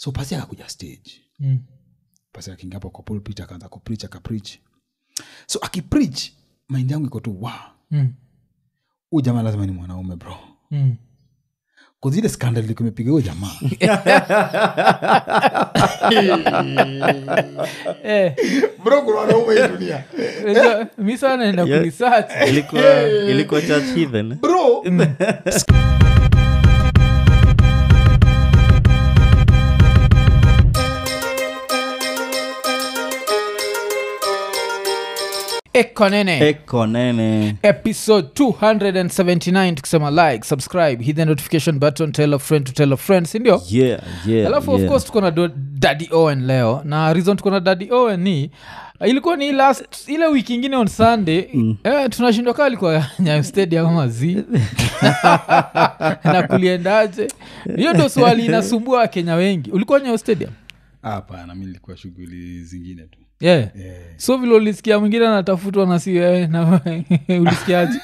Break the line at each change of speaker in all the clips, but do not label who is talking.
so pasi akakuja stage
Mm.
pasi akiingia hapo kwa pulpit akaanza kupreach akapreach so akipreach mind yangu iko tu wa
Mm.
huu jamaa lazima ni mwanaume bro
Mm.
kuzile skandal ilikuwa imepiga huyo jamaa
Eh,
bro kuna wanaume hii dunia
unajua, mi sana naenda
Yeah.
kuresearch
ilikuwa ilikuwa church heathen
bro
ekonene
eko nene
episode 279 tukisema like subscribe hit the notification button tell a friend to tell a friend sindio
yeah yeah
alafu
yeah.
of course tuko na do- daddy owen leo na reason tuko na daddy owen ni uh, ilikuwa ni last ile wiki ingine on sunday mm. eh, tunashindwa kaa alikuwa nyayo stadium ama zi na kuliendaje hiyo ndo swali inasumbua wakenya wengi ulikuwa nyayo stadium
hapana mi nilikuwa shughuli zingine tu
yeah.
yeah.
so vile ulisikia mwingine anatafutwa na si wewe na ulisikiaje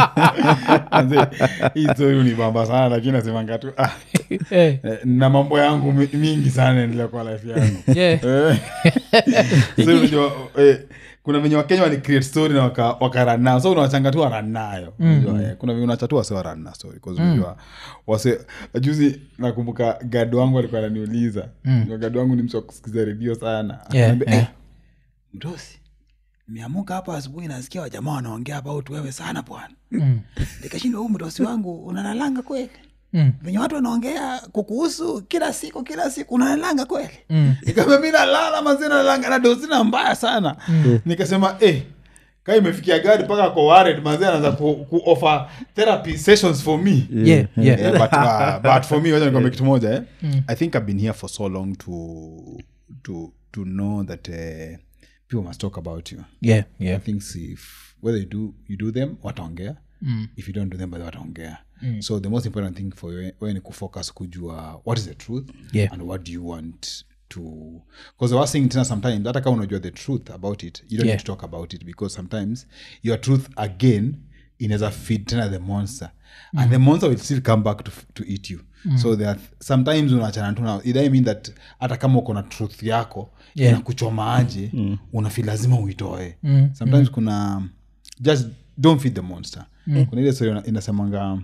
Manze, hii story unibamba sana lakini nasemanga tu ah,
Eh,
eh, na mambo yangu mi- mingi sana endelea kwa life yangu
yeah.
Eh. So, unajua, eh, kuna venye wakenya wali create story na waka- wakaranao so unawachanga tu waranayo Unajua, eh, kuna venye unacha tu wase warana story 'cause unajua wase juzi nakumbuka gad wangu alikuwa ananiuliza mm. gad wangu ni mtu wa kusikiza redio sana
Yeah,
Akaniambia,
yeah.
"Eh, mdosi nimeamuka hapa asubuhi nasikia wajamaa wanaongea about wewe sana bwana
Mm,
nikashindwa huu mdosi wangu unanalanga kweli
mm,
venye watu wanaongea kukuhusu kila siku kila siku unalanga kweli
mm.
nikamwambia mi nalala mazina nalanga na dosina mbaya sana nikasema eh, kaa imefikia gari mpaka kwa wared mazee anaanza ku, ku offer therapy sessions for me
Yeah, yeah.
Yeah, but, uh, but for me wacha nikwambie kitu moja eh? i think i've been here for so long to to to know that uh, people must talk about you
Yeah, yeah.
things if whether you do you do them wataongea
Mm.
if you don't do them but wataongea so the most important thing for you wewe ni kufocus kujua what is the truth
Yeah.
and what do you want to because the worst thing tena sometimes hata kama unajua the truth about it you don't
Yeah.
need to talk about it because sometimes your truth again inaweza feed tena the monster and the monster will still come back to, to eat you so there are, sometimes unachana tu na it doesn't mean that hata kama uko na truth yako
Yeah.
inakuchoma aje mm. unafi lazima uitoe mm. sometimes kuna just don't feed the monster mm. kuna ile story ina- inasemanga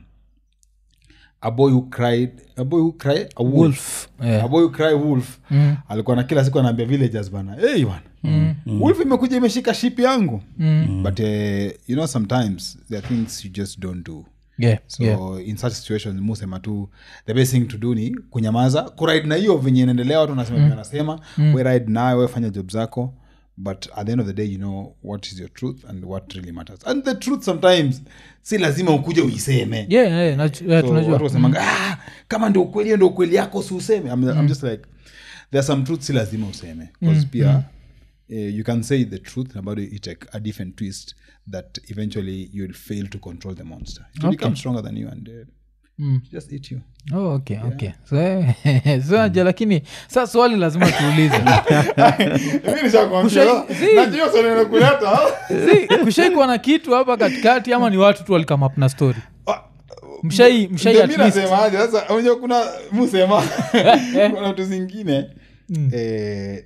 a boy who cried a boy who cried a wolf,
Wolf, yeah.
a boy who cried wolf mm. alikuwa na kila siku anaambia villagers bana hey bana mm. wolf imekuja imeshika ship yangu mm. but uh, you know sometimes there are things you just don't do
Yeah,
so
yeah.
in such situations musema tu the best thing to do ni kunyamaza kuride na hiyo venye inaendelea watu wanasema mm. wanasema mm. we ride nayo we fanya job zako but at the end of the day you know what is your truth and what really matters and the truth sometimes si lazima ukuje uiseme
Yeah, yeah, naju- yeah,
so
tunajua
watu wasemanga ah, kama ndio ukweli hiyo ndio ukweli yako si useme I'm, I'm just like there are some truth si lazima useme bcause pia eh, you can say the truth about it take a different twist that eventually you'll fail to control the monster it will become stronger than you and uh, just eat you
oh, okay, okay. so, eh, so aja lakini sa swali lazima tuulize Si, kushaikuwa na kitu hapa katikati ama ni watu tu walikamap na story mshai mshai at least
nasemaje sasa unajua kuna musema kuna vitu zingine eh,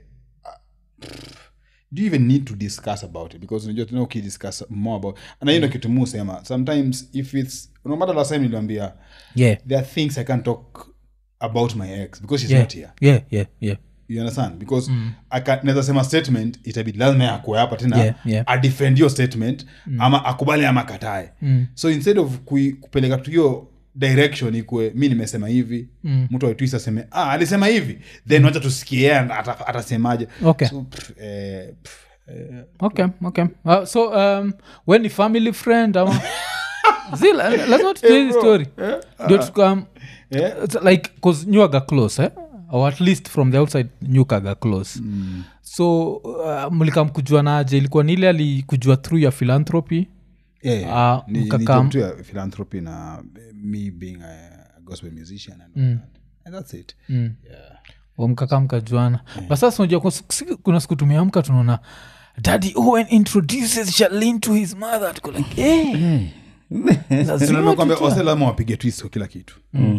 do you even need to discuss about it because unajua tena ukidiscuss more about na hiyo ndio kitu musema sometimes if it's no matter last time niliambia
yeah,
there are things i can't talk about my ex because she's
yeah,
not here
yeah, yeah, yeah.
you understand because mm. naweza sema statement itabidi lazima akue hapa tena
Yeah, yeah.
adefend your statement mm. ama akubali ama akatae
Mm.
so instead of kui, kupeleka tu hiyo direction ikue mi nimesema hivi
Mm.
mtu aitwis aseme ah, alisema hivi then wacha tusikie yeye ata- atasemaje
Okay.
so, pff, eh, pff, eh,
okay okay uh, so um, when ni family friend ama zi la- lazima tutue hii story ndio tukam
eh,
it's like cause nyuaga close eh? or at least from the outside nyukaga close mm. so uh, mlikamkujua naje ilikuwa ni ile alikujua through ya philanthropy
eh,
Ah,
ni- ni
mkakam-
job tu ya philanthropy na me being a gospel musician and, all that. and that's it
mm.
yeah.
mkaka mkajuana yeah. basasa unajua kwa siku- siku- kuna siku tumeamka tunaona daddy owen introduces shalin to his mother tuko like eh, lazima
nakwambia
tutoe.
wase lazima wapige twist kwa kila kitu eh.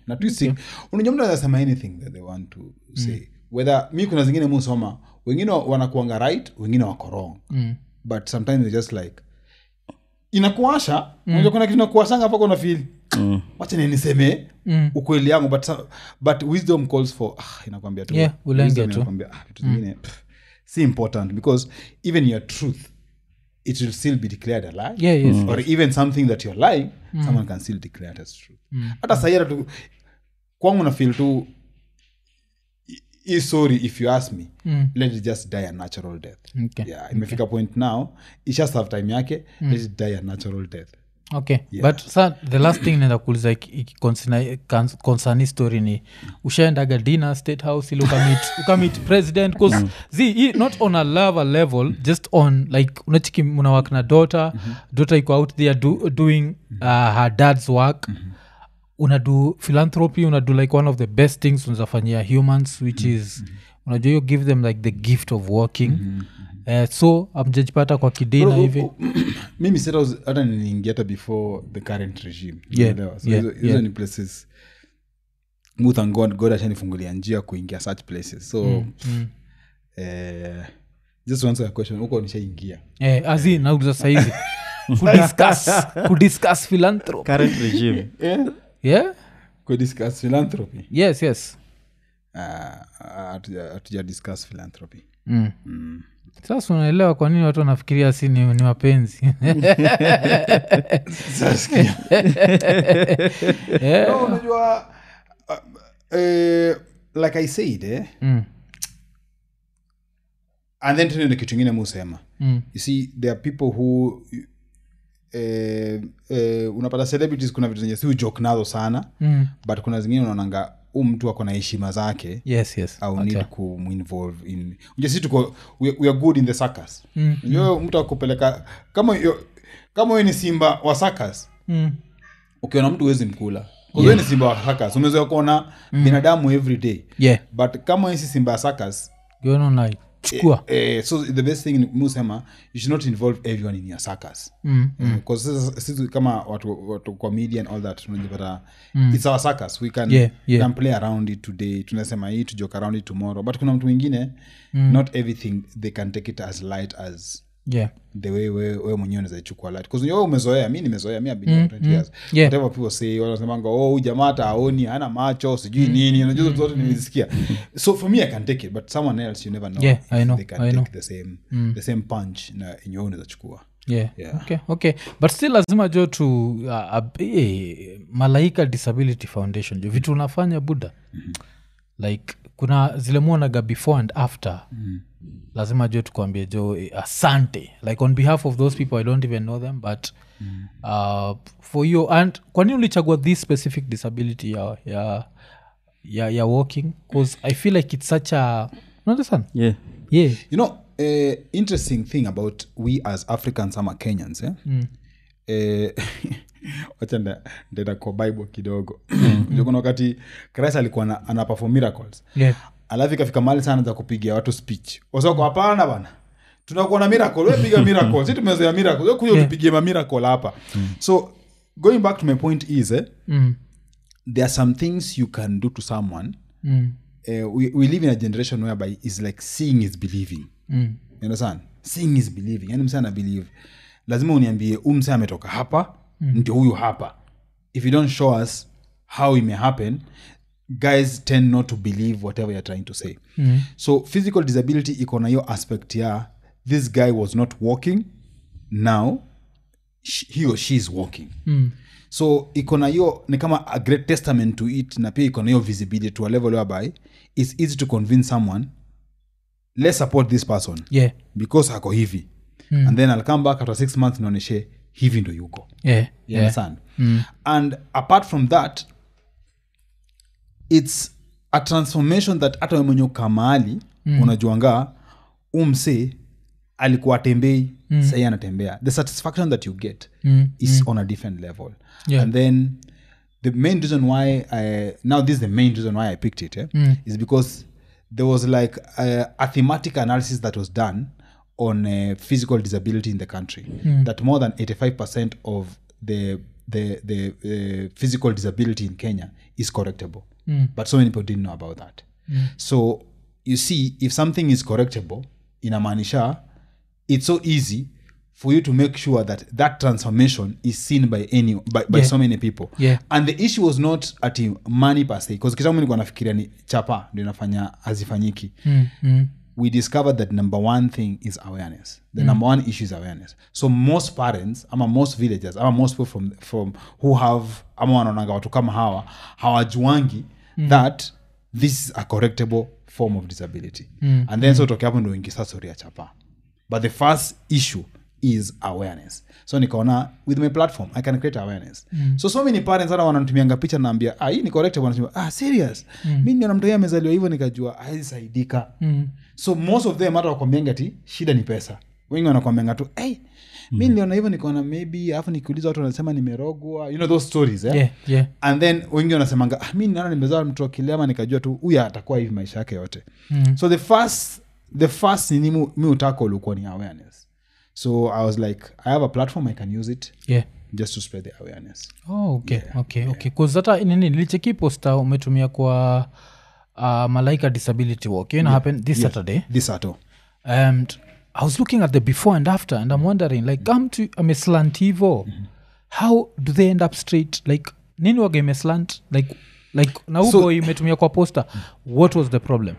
na twisting unajua mtu anasema anything that they want to say whether mi kuna zingine musoma wengine wanakuanga right wengine wako wrong
Mm.
but sometimes they just like inakuasha unajua kuna kitu inakuashanga mpaka unafeel
Mm.
wacha ni niseme
Mm.
ukweli yangu but, so- but wisdom calls for ah, inakwambia tu
Yeah, ulenge
wisdom
tu.
inakwambia, ah, vitu zingine pff, si important because even your truth it will still be declared a lie
Yeah, yes.
or even something that you're lying someone can still declare it as truth hata sahi hata tu kwangu na feel tu i- i sorry if you ask me
Mm.
let it just die a natural death
Okay.
yeah imefika point now isha serve time yake let it die a natural death
okay but sa the last thing naenda kuuliza concern story ni ushaendaga dinner state house ili ukamit ukamit president bcause zi hii not on a lover level just on like unachiki mnawak na daughter daughter iko out there do, doing uh, her dad's work unadu philanthropy unadu like one of the best things unazafanyia humans which is unajua you give them like the gift of working uh, so amjajipata kwa kidina
Bro,
hivi
u- u- mimi sasa was- hata niliingia hata before the current regime
Yeah,
Unaelewa? so
yeah,
hizo hizo
yeah.
ni places Mu thank god god ashanifungulia njia kuingia such places so
mm.
eh, just to answer your question huko nishaingia
eh, azi nauliza saizi kudiscuss kudiscuss philanthropy
current regime
yeah
kudiscuss philanthropy
yes yes
Ah, hatuja hatuja discuss philanthropy
mm. sasa unaelewa kwa nini watu wanafikiria si ni, ni mapenzi
Sasikia.
yeah.
No, unajua uh, eh, like i said eh,
mm.
and then tena kitu ingine musema
Mm.
you see there are people who eh, eh, unapata celebrities kuna vitu zenye si ujoke nazo sana
Mm.
but kuna zingine unaonanga huu mtu ako na heshima zake
yes yes
au
Okay.
need kuminvolve in unja si tuko we, we are good in the circus
Mm,
Unajua mtu akupeleka kama yo, kama we ni simba wa circus
Mm.
ukiona mtu huwezi mkula yeah. ni simba wa circus umezoea kuona binadamu every day
yeah
but kama we si simba ya circus
gona chukua
eh, so the best thing musema you should not involve everyone in your circus
mm.
because sasa sisi kama watu, watu kwa media and all that tunajipata it's our circus we can,
Yeah, yeah.
can play around it today tunasema hii tujoke around it tomorrow but kuna mtu mwingine not everything they can take it as light as
yeah
the way we, we mwenyewe unawezaichukua light because wewe umezoea mi nimezoea mi abini mm, 20 years
Yeah.
whatever people say wanasemanga oh huyu jamaa hata aoni hana macho sijui nini unajua mm, zote nimezisikia so for me i can take it but someone else you never know
Yeah,
if
I know,
they can
I
take
know.
the same the same punch na yenye wewe unaweza chukua
yeah.
Yeah.
okay okay but still lazima jo tu uh, uh, eh, malaika disability foundation jo vitu unafanya buda mm-hmm. like kuna zile muonaga before and after mm-hmm. lazima jo tukwambie jo eh, asante like on behalf of those people i don't even know them but mm-hmm. uh, for you and kwa nini ulichagua this specific disability ya ya ya, ya walking bcause i feel like it's such a understand
yeah
yeah
you know uh, interesting thing about we as africans ama kenyans eh? mm. eh, wacha nda- ndaenda kwa bible kidogo Unajua kuna wakati christ alikuwa ana- ana perform miracles
yeah
alafu ikafika mali sana za kupigia watu speech wasako hapana bana tunakuwa na miracle we piga miracle si tumezoea miracle we kuja
Yeah.
utupigie ma miracle hapa so going back to my point is eh,
mm.
there are some things you can do to someone
Mm.
uh, we, we live in a generation whereby is like seeing is believing
Mm.
you understand seeing is believing yani mse ana believe lazima uniambie huu mse ametoka hapa mm. ndio huyu hapa if you don't show us how it may happen guys tend not to believe whatever you're trying to say mm. so physical disability iko na hiyo aspect ya this guy was not walking now sh- he or she is walking
Mm.
so iko na hiyo ni kama a great testament to it na pia iko na hiyo visibility to a level whereby it's easy to convince someone let's support this person
yeah
because ako hivi mm. and then i'll come back after six months naoneshe hivi ndo yuko
yeah
you
yeah
understand and apart from that it's a transformation that hata we mwenye ukaa mahali mm. unajuanga umse alikuwa atembei mm. sahii anatembea the satisfaction that you get
Mm,
is on a different level
Yeah.
and then the main reason why i now this is the main reason why i picked it eh,
Mm.
is because there was like a, a thematic analysis that was done on uh, physical disability in the country that more than 85% of the the the uh, physical disability in kenya is correctable
Mm.
but so many people didn't know about that so you see if something is correctable inamaanisha it's so easy for you to make sure that that transformation is seen by any by, by
Yeah.
so many people
Yeah.
and the issue was not ati money per se because kitambo nilikuwa nafikiria ni chapa ndio inafanya hazifanyiki
Mm, mm.
we discovered that number one thing is awareness the number one issue is awareness so most parents ama most villagers ama most people from, from who have ama wanaonanga watu kama hawa hawajuangi that this is a correctable form of disability and then so toke hapo ndo ingi sasa story ya chapa but the first issue is awareness so nikaona with my platform i can create awareness mm. so so many parents hata wanatumianga picha naambia ah, hii ni correctable wanasema ah serious mm. mi niona mtu amezaliwa hivyo nikajua aisaidika
Mm.
so most of them hata wakwambianga ti shida ni pesa wengi wanakwambianga tu hey, mi niliona hivyo nikaona maybe alafu nikiuliza watu wanasema nimerogwa you know those stories eh?
Yeah, yeah.
and then wengi wanasemanga ah, mi naona nimezaa mtu akilema nikajua tu huyu atakuwa hivi maisha yake yote
Mm.
so the first the first nini mu- mi utako ulikuwa ni awareness so i was like i have a platform i can use it
Yeah.
just to spread the awareness
Oh, okay, okay, okay. 'Cause hata nini nilicheki posta umetumia kwa uh, malaika disability walk you know, happen this saturday
this ato
and i was looking at the before and after and i'm wondering like come to ameslant hivo how do they end up straight like nini waga imeslant like like na
So-
ubo imetumia kwa poster what was the problem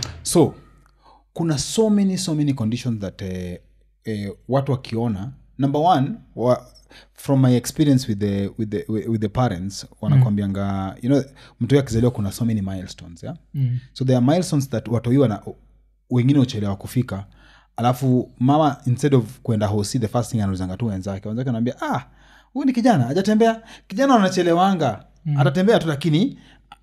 so kuna so many so many conditions that eh, eh, watu wakiona number one wa, from my experience with the, with the, with the parents wanakwambianga you know mtu akizaliwa kuna so many milestones yeah?
mm.
so there are milestones that watoiwa na wengine uchelewa kufika alafu mama instead of kwenda hosi the first thing anauzanga tu wenzake wenzake anaambia ah huyu ni kijana ajatembea kijana wanachelewanga mm. atatembea tu lakini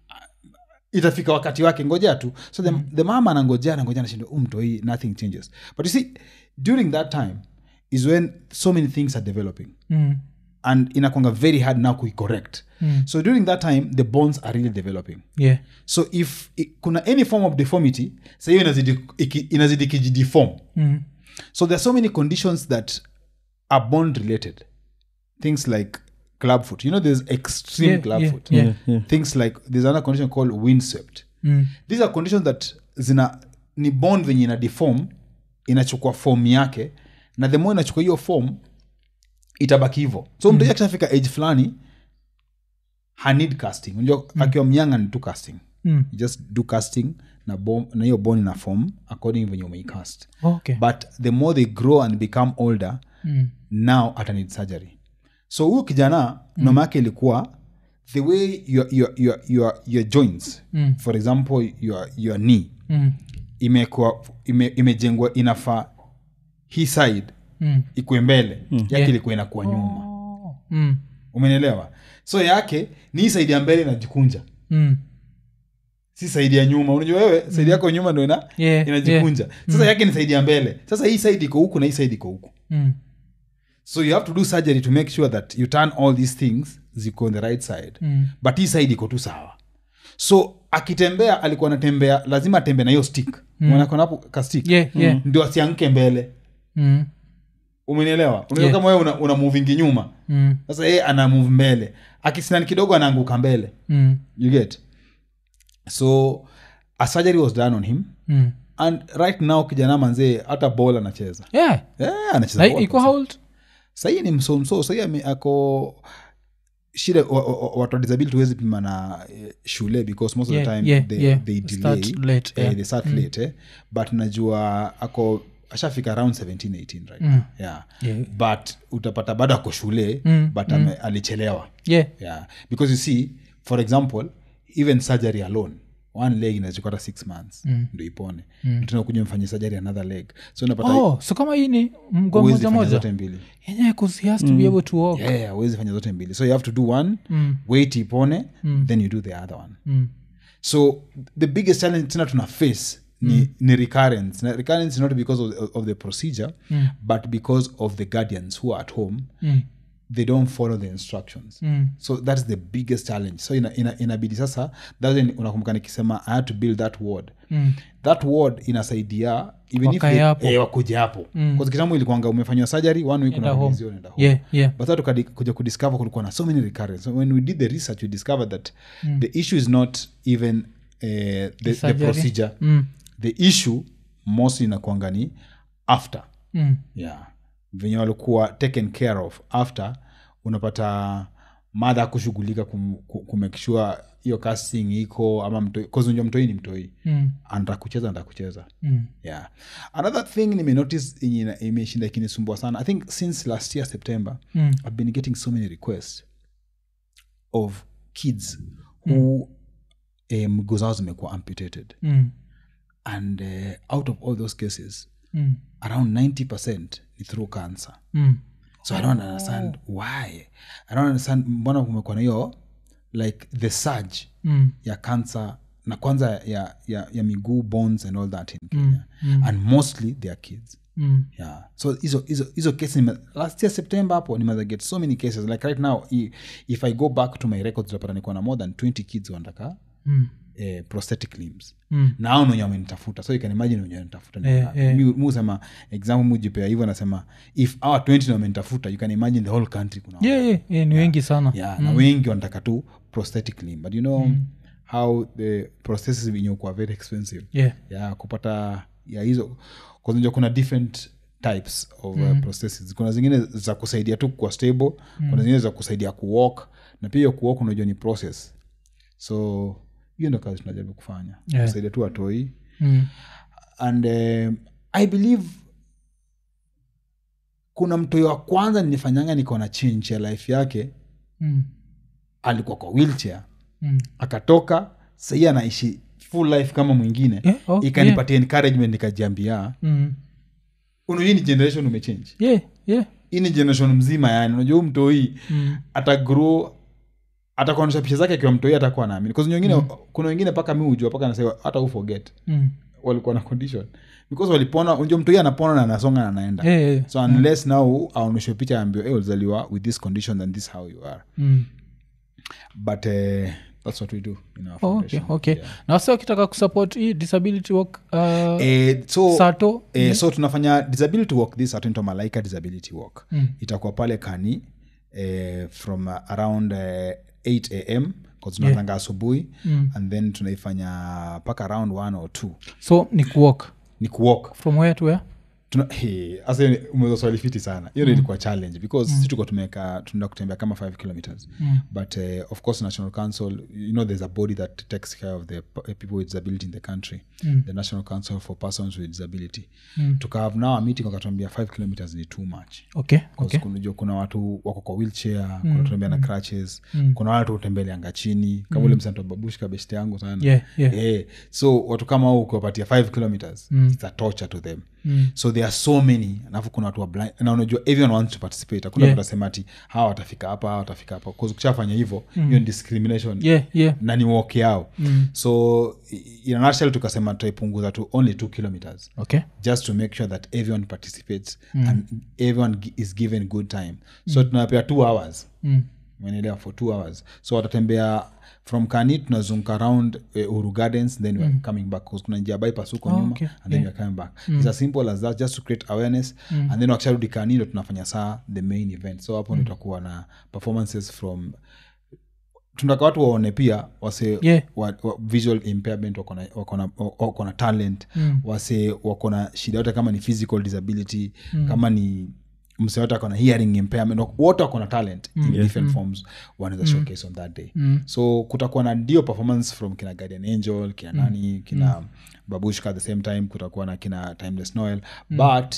itafika wakati wake ngojea tu so the, the mama anangojea anangojea anashindwa um toi nothing changes but you see during that time is when so many things are developing
Mm.
and inakwanga very hard now kuicorrect
Mm.
so during that time the bonds are really developing
yeah
so if i, kuna any form of deformity sa hiyo inazidi iki- inazidi kijideform
mm.
so there are so many conditions that are bond related things like club foot you know there's extreme
Yeah,
club
yeah,
foot
yeah.
Yeah, yeah.
things like there's another condition called windswept
Mm.
these are conditions that zina ni bond venye ina deform inachukua form yake na the more inachukua hiyo form itabaki hivo so mtu akishafika age fulani hanid casting unajua akiwa mnyanga ni tu casting
Mm.
you just do casting na bom, na hiyo bone ina form according venye umeicast
okay
but the more they grow and become older
mm.
now ata need surgery so huyu kijana mm. noma yake ilikuwa the way your, your, your, your, your joints
Mm.
for example your, your knee
Mm.
imekuwa ime, imejengwa inafaa hii side
Mm.
ikuwe mbele yake
Yeah.
ilikuwa inakuwa nyuma
Oh. Mm.
umenielewa so yake ni hii side ya mbele inajikunja
Mm.
si saidi ya nyuma unajua wewe saidi yako nyuma ndo ina,
Yeah,
inajikunja sasa yake ni saidi ya mbele sasa hii side iko huku na hii side iko huku
Mm.
so you have to do surgery to make sure that you turn all these things ziko on the right side
Mm.
but hii side iko tu sawa so akitembea alikuwa anatembea lazima atembee na hiyo stick mm. hapo ka stick
Yeah, yeah.
ndio asianke mbele
Mm.
umenielewa unajua
Yeah.
kama wewe una, una movingi nyuma
Mm.
sasa yeye ana move mbele akisinani kidogo anaanguka mbele
Mm.
you get so a surgery was done on him
Mm.
and right now kijana manzee hata bol anacheza
yeah
yeah, anacheza
Na
ball
iko how old
sahii ni msomso sahii ame- ako shida wa- wa- wa- watu wa disability huwezi pima na eh, shule because most of
Yeah,
the time
yeah,
they,
yeah.
they
Start
delay
late,
eh,
yeah.
they start late eh? but najua ako ashafika around 17 18 right now. yeah.
Yeah.
but utapata bado ako shule
Mm,
but ame, alichelewa
yeah
yeah because you see for example even surgery alone one leg inachukua hata six months mm. ndo ipone mm. tena kuja mfanye surgery another leg so unapata
oh so kama hii ni mgongo
huwezi
moja
fanya
moja
zote mbili
yenyewe cause he has to be able to walk
yeah huwezi fanya zote mbili so you have to do one
Mm.
wait ipone then you do the other one
Mm.
so the biggest challenge tena tuna face ni, ni recurrence na recurrence is not because of, of the procedure but because of the guardians who are at home
Mm.
they don't follow the instructions
Mm.
so that's the biggest challenge so ina, ina, inabidi sasa that's when unakumbuka nikisema i had to build that ward
Mm.
that ward inasaidia even if
Wakae
they-
hapo.
eh, wakuje hapo mm. kitambo ilikuanga umefanywa surgery one week
Enda home.
unarudishiwa, unaenda home
yeah yeah
but sasa tukadi- kuja kudiscover kulikuwa na so many recurrence so when we did the research we discovered that the issue is not even uh, the, the
surgery?
procedure
mm.
the issue mostly inakuanga ni after
Mm.
yeah venye walikuwa taken care of after unapata madha kushughulika kum, kum- kumake sure hiyo casting iko ama mtoi unajua mtoi ni mtoi
Mm.
anataka kucheza anataka kucheza
Mm.
yeah another thing nimenotice yenye ina- imeshinda ikinisumbua sana i think since last year september
Mm.
i've been getting so many requests of kids who eh, mguu zao zimekuwa amputated
Mm.
and uh, out of all those cases
Mm.
around 90% ni through cancer
Mm.
so i don't understand why i don't understand mbona kumekuwa na hiyo like the surge
Mm.
ya cancer na kwanza ya, ya, ya miguu bones and all that in kenya and mostly they are kids
Mm.
yeah so hizo hizo hizo cases nime- last year september hapo nimeweza get so many cases like right now i- if i go back to my records utapata nikuwa na more than 20 kids wanataka
Mm.
eh, prosthetic limbs
Mm.
na ao wenye wamenitafuta so you can imagine wenye wanitafuta ni
Eh,
wangapi.
eh.
Mi- mi husema example mujipea hivyo nasema if our 20 na wamenitafuta you can imagine the whole country kuna
yeah, yeah, yeah, ni wengi sana
yeah, na wengi wanataka tu prosthetic limb but you know how the prosthesis venye kuwa very expensive
yeah.
ya kupata ya hizo kwanza kuna different types of uh, prosthesis kuna zingine za kusaidia tu kuwa stable kuna zingine za kusaidia kuwalk na pia hiyo kuwalk unajua ni process so hiyo ndo kazi tunajaribu kufanya
Yeah.
kusaidia tu watoi
Mm.
and um, i believe kuna mtoi wa kwanza nilifanyanga niko na change ya life yake
Mm.
alikuwa kwa wheelchair
Mm.
akatoka sahii anaishi full life kama mwingine
Yeah, oh,
ikanipatia encouragement nikajiambia
Mm.
unajua hii ni generation umechange
yeah, yeah.
hii ni generation mzima yani unajua huu mtoi
Mm.
atagrow atakuonyesha picha zake akiwa mtoi atakuwa naamini Because wengine kuna wengine mpaka mi hujua mpaka nasema hata uforget
Mm.
walikuwa na condition because walipona unajua mtoi anapona na anasonga na anaenda
Yeah, yeah, yeah.
so unless now aonyeshwe picha aambiwe hey, ulizaliwa with this condition and this how you are
Mm.
but uh, that's what we do in our
Oh, okay,
foundation
okay.
Yeah.
na wasi wakitaka kusupport hii disability work uh,
Eh, so
sato
eh, so tunafanya disability work this atento malaika disability work
Mm.
itakuwa pale kani eh, from uh, around uh, 8 am tunatanga asubuhi
Mm.
and then tunaifanya mpaka around 1 or 2
so ni kuwalk
ni kuwalk
from where to where
Tuna- hey, asa umeweza swali fiti sana hiyo mm. ilikuwa challenge because mm. si tuko tumeweka tunaenda kutembea kama 5 kilometers
Mm.
but uh, of course national council you know there's a body that takes care of the p- people with disability in the country
Mm.
the national council for persons with disability
Mm.
tukahave now a meeting wakatuambia 5 kilometers ni too much
okay
Because
okay
kunajua kuna watu wako kwa wheelchair kuna kutembea na crutches kuna watu hutembeleanga chini kama ule msanto babushka beshte yangu sana
yeah yeah
Eh, so watu kama hao ukiwapatia 5 kilometers it's a torture to them
Mm.
so there are so many alafu kuna watu wa blind na unajua everyone wants to participate hakuna
Yeah.
yeah. utasema ati hawa watafika hapa hawa watafika hapa bcause ukishafanya hivyo hiyo ni discrimination
yeah yeah
na ni walk yao
Mm.
so i- in a nutshell tukasema tutaipunguza to only two kilometers
okay
just to make sure that everyone participates and everyone gi- is given good time so tunapea two hours
mm.
umeelewa for two hours so watatembea from kani tunazunguka around uh, uru gardens then weare coming back 'cause kuna njia bypass huko
Oh,
nyuma
okay.
and then weare coming back it's as simple as that just to create awareness and then wakisharudi kani ndo tunafanya saa the main event so hapo ndo tutakuwa na performances from tunataka watu waone pia wase
Yeah.
wa, wa, visual impairment wako na- wako na- wako na talent
Mm.
wase wako na shida yote kama ni physical disability kama ni mse yote ako na hearing impairment wak- wote wako na talent in different forms wanaweza showcase on that day so kutakuwa na ndio performance from kina guardian angel kina nani kina babushka at the same time kutakuwa na kina timeless noel but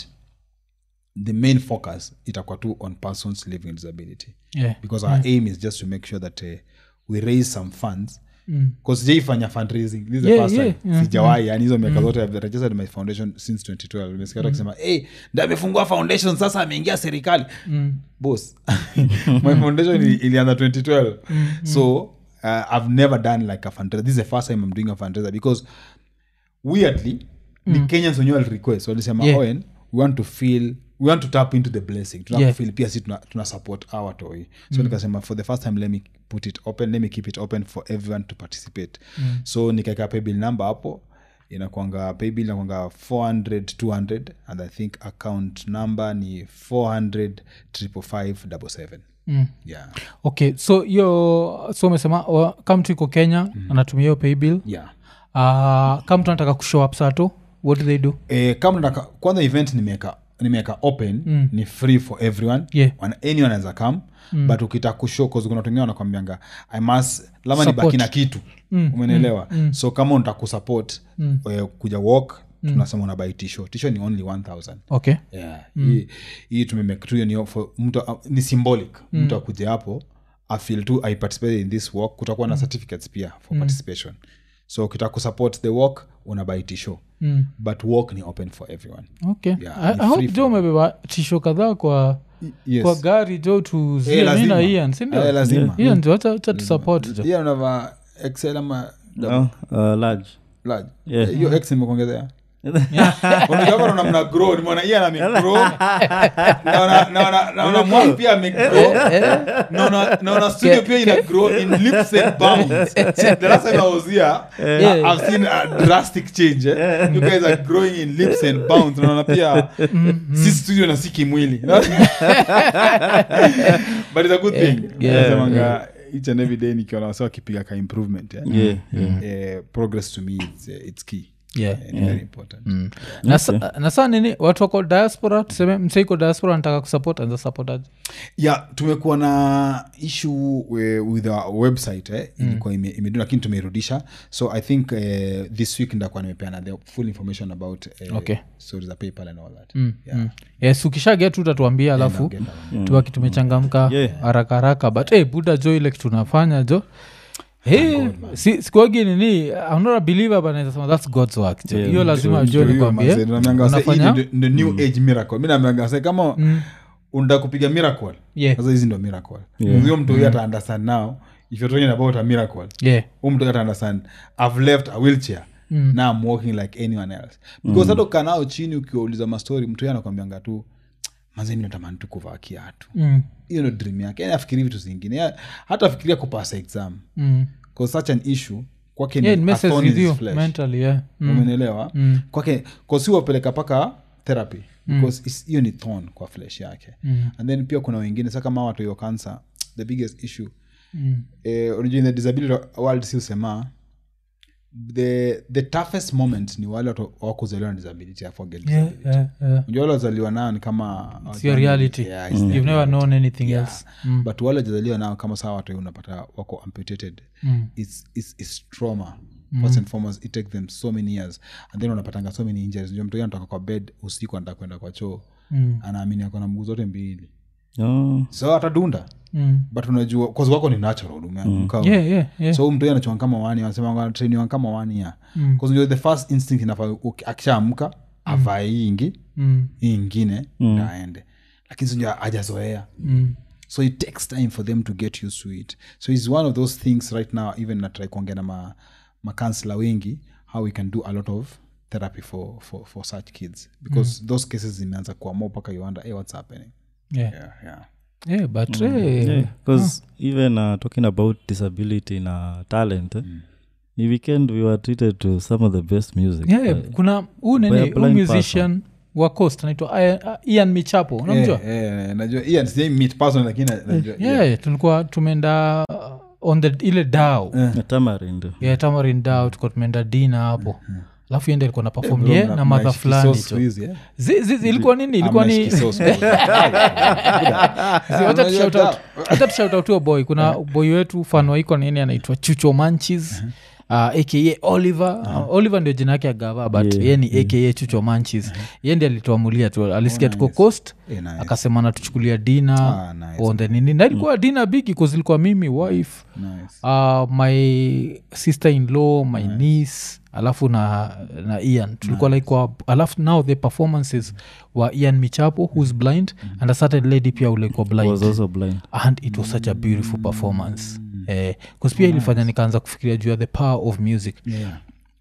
the main focus itakuwa tu on persons living with disability
yeah
because our aim is just to make sure that uh, we raise some funds
Mm.
bcause sijaifanya fundraising this is the
Yeah,
first
yeah,
time
yeah,
sijawai yani hizo miaka zote I've registered my foundation since 2012 nimesikia watu wakisema hey, ndio amefungua foundation sasa ameingia serikali
Mm.
boss my foundation ili- ilianza 2012 so uh, i've never done like a fundraiser this is the first time i'm doing a fundraiser because weirdly ni kenyans wenyewe walirequest walisema
Yeah.
owen we want to feel we want to tap into the blessing
Yeah.
tunafil pia si tuna, tuna support our toy so nikasema for the first time let me put it open let me keep it open for everyone to participate so nikaeka paybill number hapo inakwanga paybill inakwanga 400 200 and i think account number ni 400 555
Mm.
yeah
okay so hiyo so umesema wa- kama mtu iko kenya anatumia hiyo paybill
yeah
uh, kama mtu anataka kushow up sato what do they do
eh, kama nataka kwanza event nimeweka nimeweka open mm. ni free for everyone
Yeah.
Wana- anyone anaweza come mm. but ukitaka kushow cause kuna watu wengine wanakwambianga i must lama
Support.
nibaki na kitu mm. umenielewa mm. so kama unataka kusupport mm. kuja walk tunasema unabai tisho tisho ni only 1000
okay
yeah. hii, hii tumemake tu hiyo ni for mtu uh, ni symbolic mtu akuja hapo afil tu i participated in this walk kutakuwa na certificates pia for participation so ukitaka kusupport the walk unabai tisho
mm.
but walk ni open for everyone
okay
Yeah,
I,
ni
I hope
free
jo umebeba tisho kadhaa kwa
yes.
kwa gari jo
Eh,
tuzie mi
lazima.
na ian
Eh,
sindio
lazima
ian jo wacha wacha tusupport jo
hiyo unavaa excel ama
Oh, uh, large
large
Yeah.
hiyo x nimekuongezea unajua bado namna grow nimeona iye amegrow naona naona naona mwangu pia amegrow naona naona studio pia ina grow in leaps and bounds See, the last time i was here
Yeah.
i've seen a drastic change eh? you guys are growing in leaps and bounds naona pia si studio na si kimwili but it's a good thing
Yeah.
Nasemanga each and every day nikiona wasa wakipiga ka improvement eh?
yeah, yeah.
Eh, progress to me it's, eh, it's key
yeah
Eh, ni very important
na sa- na saa nini watu wako diaspora tuseme mseiko diaspora anataka kusupport anza support aje
yeah tumekuwa na issue we- with our website eh? ilikuwa ime- imedu lakini tumeirudisha so i think eh, this week ndakuwa nimepeana the full information about eh,
Okay.
stories za paypal and all that
Mm,
yeah.
mm. yes ukishaget tu utatuambia alafu
I'll get that one.
tubaki tumechangamka
Yeah.
haraka haraka but hey, buda jo ile kitu tunafanya jo Hey, si, sikuagi nini I'm not a believer but naweza sema that's god's work jo
Yeah.
hiyo lazima jo
Ndio hiyo,
nikwambie
manze, naambianga wase, hii
unafanya
ndio- ndio new age miracle mi naambianga wase, kama unataka kupiga miracle
Yeah.
sasa hizi ndo miracle huyo mtu huyo ata understand now if you're talking about a miracle
yeah
huyu mtu ata understand i've left a wheelchair mm. now i'm walking like anyone else because hata ukaa nao chini ukiwauliza mastori mtu huyo anakwambianga tu mazemi natamani tu kuvaa kiatu
mm.
hiyo ndo dream yake yani afikiri vitu zingine Ya- hata afikiria kupasa exam
Mm.
bcause such an issue kwake
yeah, it
ni a
messes
thorn
with
in
you
his flesh
mentally yeah mm.
umenielewa kwake kosi wapeleka paka therapy because is- hiyo ni thorn kwa flesh yake and then pia kuna wengine sa kama watu hiyo cancer the biggest issue
Mm.
eh, unajua in the disability world si usema the, the toughest moment ni wale watu wakuzaliwa na disability I forget
yeah,
disability.
yeah, yeah.
unajua wale wazaliwa nao ni kama
It's your reality
Yeah, it's
you've never known anything else mm.
but wale wajazaliwa nao kama saa watu unapata wako amputated
Mm.
it's, it's, it's trauma first and foremost it take them so many years and then unapatanga so many injuries ndio mtu anatoka kwa bed usiku anataka kwenda kwa choo
Mm.
anaamini ako na mguu zote mbili
Oh,
so atadunda
Mm.
but unajua cause wako ni natural umeanguka
yeah yeah yeah
so mtu anachua kama wani anasema trainiwa kama wani ya
Mm.
mm. the first instinct inafaa uki- akishaamka avae hii ingi
mm.
hii ingine mm. aende lakini sinja ajazoea
Mm.
so it takes time for them to get used to it so its one of those things right now even natrai kuongea na ma, makansela wengi how we can do a lot of therapy for, for, for such kids because mm. those cases zimeanza kuwa more mpaka you wonder hey, what's happening
yeah
yeah, yeah.
yeah but eh,
yeah, 'cause even uh, talking about disability na talent eh, ni weekend we were treated to some of the best music
yeah,
Uh,
kuna huu
by a
nini huu
blind
musician wa coast anaitwa Ian- uh, ian michapo unamjua
Eh, eh, najua yeah, sijai meet person lakini na- najua
yeah, tulikuwa tumeenda uh, on the ile dao
na tamarind
yeah, tamarin dao tulikuwa tumeenda dina hapo alafu yende ilikuwa na perform
Bro,
ye
mna-
na madha
mnaishi
fulani
kisosi
cho.
siku hizi, eh?
Zi- zi- zi- ilikuwa nini ilikuwa
Mnaishi
ni
kisosi.
Zi- wacha tu shout out- wacha tu shout out huyo boy kuna boy wetu fan waiko nini anaitwa chucho manchis uh, aka oliver uh, oliver ndio jina yake agava but
Yeah,
ye ni aka chucho manchis ye ndi alituamulia tu alisikia tuko coast
Eh, nice.
akasema natuchukulia dina
Ah, nice.
on the nini na ilikuwa dina bigi ilikuwa mimi wife
Nice.
uh, my sister in law my nice. niece alafu na na ian tulikuwa like kwa, alafu now the performances wa ian michapo who's blind and a certain lady pia ulikuwa blind
was also blind
and it was such a beautiful performance eh, 'cause pia ilifanya nikaanza kufikiria juu ya the power of music
Yeah.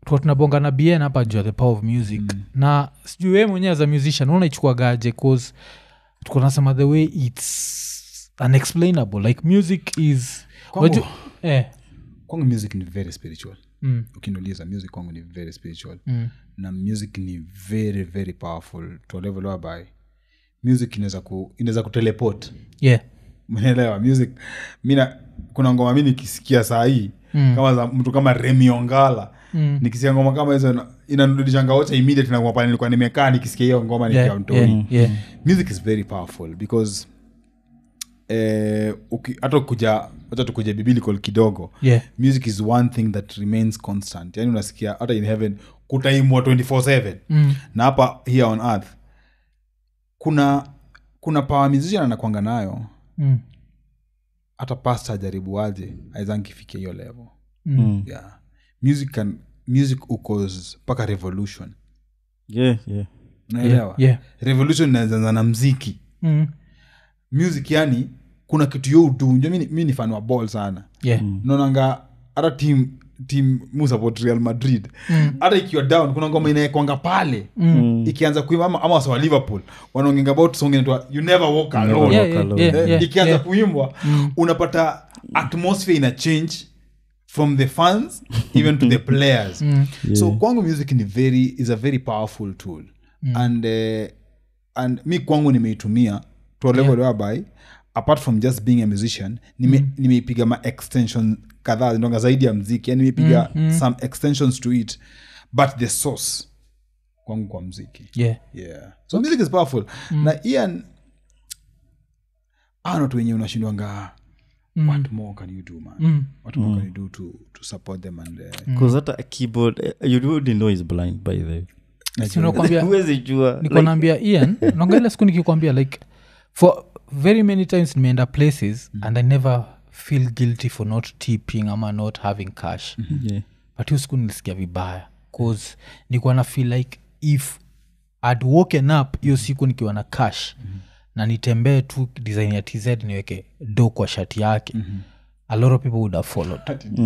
tuka tunabonga na bn hapa juu ya the power of music mm. na sijui wee mwenyewe as a musician unaichukuagaje cause tuko nasema the way its unexplainable like music is
Kwangu-
waju- eh,
kwangu music ni very spiritual
mm,
ukiniuliza music kwangu ni very spiritual
mm,
na music ni very very powerful to a level whereby music inaweza ku, inaweza kuteleport
yeah
mnaelewa music mina kuna ngoma mi nikisikia saa hii
Mm.
kama za mtu kama remiongala
Mm.
nikisikia ngoma kama hizo ina- inanirudishanga wote immediate na ngoma pale nilikuwa nimekaa nikisikia hiyo ngoma nikiwa
yeah,
mtoi
yeah, yeah.
music is very powerful because eh, uki- hata kuja hata tukuja biblical kidogo
yeah.
music is one thing that remains constant yani unasikia hata in heaven kutaimwa 24/7
Mm.
na hapa here on earth kuna kuna power musician anakwanga nayo
Mm.
hata pasta ajaribu aje aizankifikia hiyo level
Mm.
yeah. music can music ukos mpaka revolution
yeah, yeah.
unaelewa
yeah.
revolution inaanza na mziki
Mm.
music yani kuna kitu yo utu njo mi ni- mi ni fan wa ball sana
yeah.
naonanga hata team team mu support real madrid hata ikiwa down kuna ngoma inaekwanga pale ikianza kuimba ama, ama wasa wa liverpool wanaongenga about song inaitwa you never walk alone
Yeah,
Walk
yeah,
alone.
yeah,
Eh,
yeah,
ikianza
yeah.
kuimbwa unapata atmosphere ina change from the fans even to the players so kwangu music ni very is a very powerful tool and uh, and mi kwangu nimeitumia to a level whereby apart from just being a musician nime- nimeipiga ma extension kadhaa ndonga zaidi ya mziki yani nimeipiga some extensions to it but the source kwangu kwa mziki
yeah.
yeah so music is powerful na ian ana watu wenye unashindwanga what more can you do man what more can you do to, to support them and uh,
Because hata a keyboard eh, you wouldn't know is blind by the way.
Si unakwambia
huwezi jua
niko naambia ian naongelea siku nikikwambia like for very many times nimeenda places and i never feel guilty for not tipping ama not having cash
yeah.
but hiyo siku nilisikia vibaya cause nikuwa na feel like if I'd woken up hiyo siku nikiwa na cash na nitembee tu design ya tz niweke do kwa shati yake a lot of people would have followed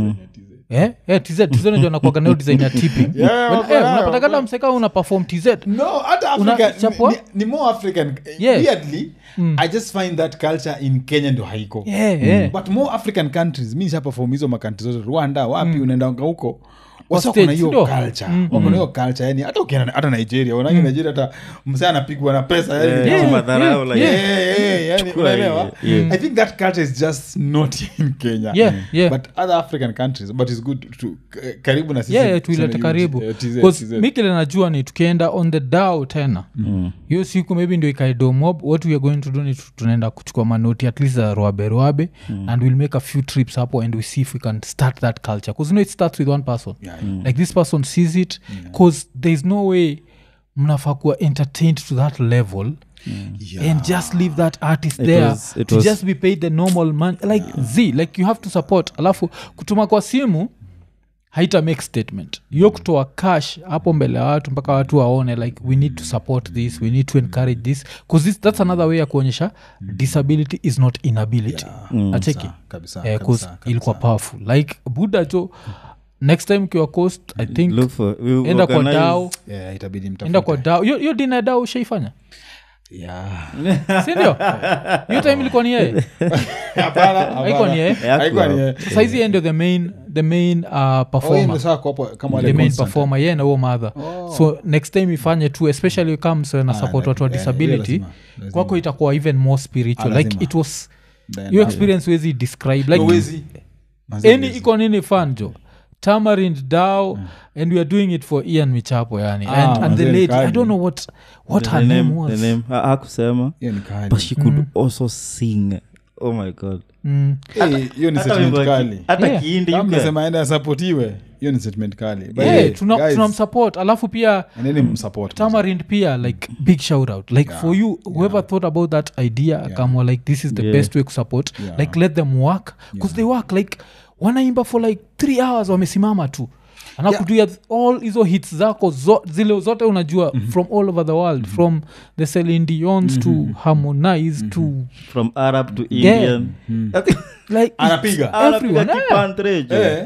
Eh? Eh, tz tz najua nakwaga nayo design ya tipping
Yeah,
When-
wako
eh,
nayo,
unapatakana mseka una perform tz
no hata
Una-
africa
chapwa?
ni, ni more african
Yeah.
weirdly i just find that culture in kenya ndo haiko
yeah, yeah.
but more african countries mi nishaperform hizo makantri zote rwanda wapi unaendanga huko wasa
States,
kuna hiyo
ndio?
culture wako na hiyo culture yani hata ukienda hata nigeria unaangi nigeria hata msee anapigwa na pesa yani
Eh,
ni kama-
kimadharau, like,
Yeah, yeah, yeah, yani
Chukua
unaelewa
hii, yeah.
i think that culture is just not in kenya
Yeah, yeah.
but other african countries but it's good to k- karibu na sisi
yeah, yeah, tuilete
tuseme
karibu
eh, TZ,
Cause
TZ.
mi kile najua ni tukienda on the dao tena hiyo siku maybe ndio ikaidomob what we are going to do ni tu- tunaenda kuchukua manoti at least za roabe roabe and we'll make a few trips hapo and we see if we can start that culture because you know it starts with one person
Yeah,
like this person sees it because there's no way mnafaa kuwa entertained to that level
Yeah.
and just leave that artist
It
there
was- it
to
was-
just be paid the normal man like z like you have to support alafu kutuma kwa simu haita make statement hiyo kutoa cash hapo mbele ya watu mpaka watu waone like we need to support this we need to encourage this bcause this, that's another way ya kuonyesha disability is not inability acheki
kabisa,
Eh, 'cause
kabisa, kabisa.
ilikuwa powerful like buda jo next time ukiwa coast i think
Look for, we will
enda kwa
organize-
dao
Yeah, itabidi
enda
mtafute.
kwa dao hiyo hiyo dina ya dao ushaifanya
Yeah.
sindio hiyo time ilikuwa ni yeye
Hapana, hapana.
haikuwa ni yeye
Haikuwa ni yeye.
saizi yeye ndio the main the main uh,
Oh, yeye
performer
ndio saa kwa hapo kama wale
the main
constant.
performer yeye na huo madha so next time ifanye tu especially comes na support watu wa
eh,
disability
hiyo lazima, lazima.
kwako itakuwa even more spiritual
Ah,
like
lazima.
it was
Then,
your
ah,
experience wezi describe
no,
like
wezi. Manze,
any
wezi.
iko nini fan jo tamarind dao and we are doing it for ian michapo yani
Ah,
and, and the
manze,
lady i
kali.
don't know what what
The
her name
name-
was
the name ha- hakusema
Hiyo ni kali.
but she could also sing oh my god
Mm.
Eh, hiyo ni
Hata
statement
wimbo ya ki-
kali
hata
Yeah.
kiindi
Kama
you can-
mnasema aende asapotiwe hiyo ni statement kali But
Yeah,
hey,
tuna-
guys,
tunamsupport alafu pia
endeni msupport,
tamarind pia like big shout out like for you whoever thought about that idea kamwa like this is the
Yeah.
best way to support
Yeah.
like let them work because they work like wanaimba for like three hours wamesimama tu anakutuia all hizo hits zako zo, zile zote unajua from all over the world from the Celine Dions to harmonize to
from arab to
Yeah.
indian
like
anapiga
anapiga
Everyone, eh.
kipantrejo
Eh.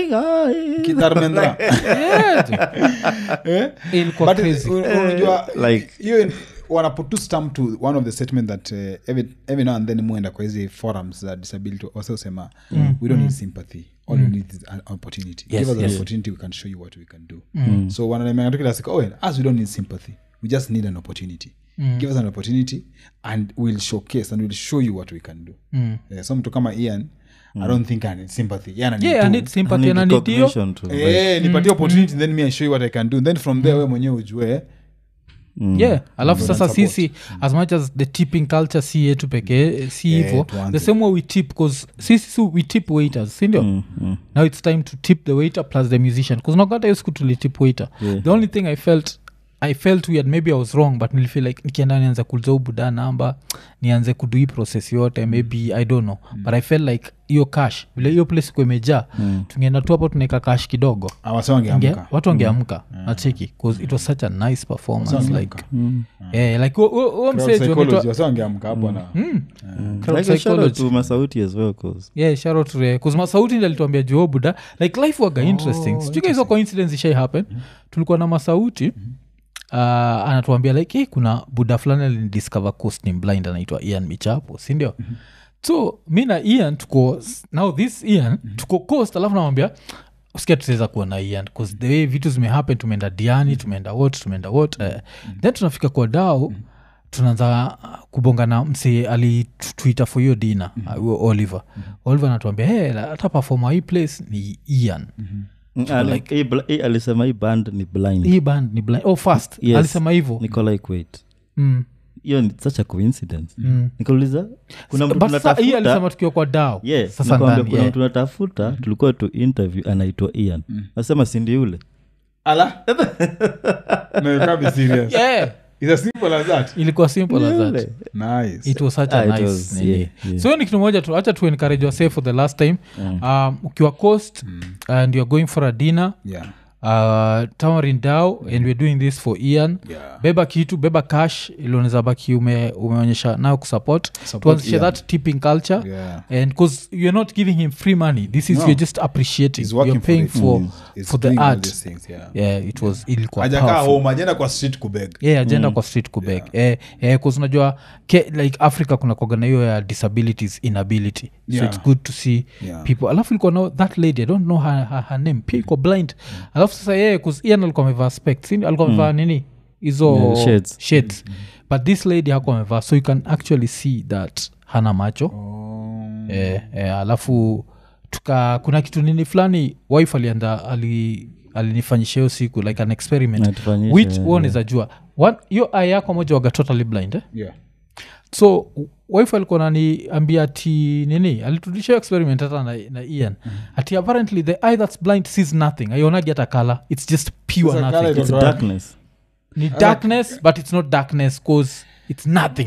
kitarmendra
yeah,
Eh?
ilikuwa
But,
crazy
uh, unajua
like-
hiyo in- wanaputu stamp to one of the statement that uh, every, every now and then muenda kwa hizi forums za disability also sema we don't need sympathy all we need is an opportunity
Yes,
give us
yes.
an opportunity we can show you what we can do so wananemanga tu kila siku oh, as we don't need sympathy we just need an opportunity give us an opportunity and we'll showcase and we'll show you what we can do
Mm.
Eh, so mtu kama ian i don't think i need sympathy Ian ananid
yeah
tu.
i need sympathy and I need hiyo
Eh, nipatie opportunity then me i show you what i can do then from there we mwenyewe ujue
yeah alafu sasa
support.
sisi as much as the tipping culture si yetu pekee si
Eh,
hivo
tuanze.
the same way we tip bcause sisi si we tip waiters sindio now it's time to tip the waiter plus the musician bcause nakata hiyo siku tulitip waiter
Yeah.
the only thing i felt i felt weird maybe i was wrong but nilifeel like nikienda nianze kuliza ubuda namba nianze kudu hii process yote maybe i don't know but i felt like hiyo cash vile hiyo place kuwa imejaa tungeenda tu hapo tunaeka cash kidogo
awase
Inge-
wangeamka
watu wangeamka nacheki bcause it was such a nice performance
Wangeamka.
like eh, like huo- huo- huo
Crowd
msee juu
psychology,
ameitwa-
wase wangeamka hapo na
crowd psychology.
to masauti as well cause
yeah sharot kuzmasauti ndi alituambia juo buda like life waga interesting sijuka hizo coincidence ishai happen tulikuwa na masauti uh, anatuambia like hey, kuna buda fulani alinidiscover coast ni blind anaitwa ian michapo sindio so mi na ian tuko now this ian tuko coast alafu namwambia usikia tutaweza kuwa na ian bcause the way vitu zimehappen tumeenda diani tumeenda wot tumeenda wot uh, then tunafika kwa dao tunaanza uh, kubonga na msee alitwita for hiyo dina uh, oliver oliver anatuambia hey, hata performa hii place ni ian
Mm, ah, like, hii bl- hii alisema hii band ni blind
hii band ni blind oh fast
Yes.
alisema hivo
niko like wait
mm.
hiyo ni such a coincidence nikauliza kuna mtu
But sasa hii
tunatafuta
alisema tukiwa kwa dao
Yeah,
sasa
nakwambia
ndani
kuna
yeah.
mtu tunatafuta tulikuwa tu interview anaitwa ian nasema sindi yule
ala no, you can't be serious
yeah.
it's as simple as that
ilikuwa simple as that
Yule.
nice
it was such a
Ah, it
nice
was,
nini.
yeah, yeah.
so hiyo ni kitu moja tu hacha tu encourage wase for the last time um, ukiwa coast and youare going for a dinner
yeah
uh, tamarin dao and weare doing this for ian
yeah
beba kitu beba cash ilioneza baki ume, umeonyesha nayo kusupport
Support
tuanzishe
Ian.
that tipping culture
yeah
and because you're not giving him free money this is
No.
you're just appreciating
He's working
you're paying
for, it.
for,
He's- he's
for the
doing all
art
these things, yeah
yeah it was ilikuwa
ajakaa
powerful
home ajenda kwa street kubeg
yeah agenda kwa street kubeg yeah. eh, eh, 'cause unajua ke, like africa kuna kogana hiyo ya disabilities inability so
Yeah.
it's good to see
Yeah.
people alafu ilikuwa no, that lady i don't know her, her, her name pia iko blind alafu sasa yeye 'cause ian alikuwa amevaa spect si alikuwa amevaa nini hizo
Yeah, shades.
shades. but this lady hakuwa amevaa so you can actually see that hana macho
oh.
eh, eh, alafu tuka kuna kitu nini fulani wife alianda ali alinifanyisha hiyo siku like an experiment
Natufanyisha,
which
yeah,
huo zajua hiyo aya yako moja waga totally blind eh?
yeah
so wife alikuwa naniambia ati nini alitudisha hiyo experiment hata na, na ian ati apparently the eye that's blind sees nothing aionagi hata kala its just pure
Sasa colour
nothing
it's
Right.
darkness
ni darkness but it's not darkness cause it's nothing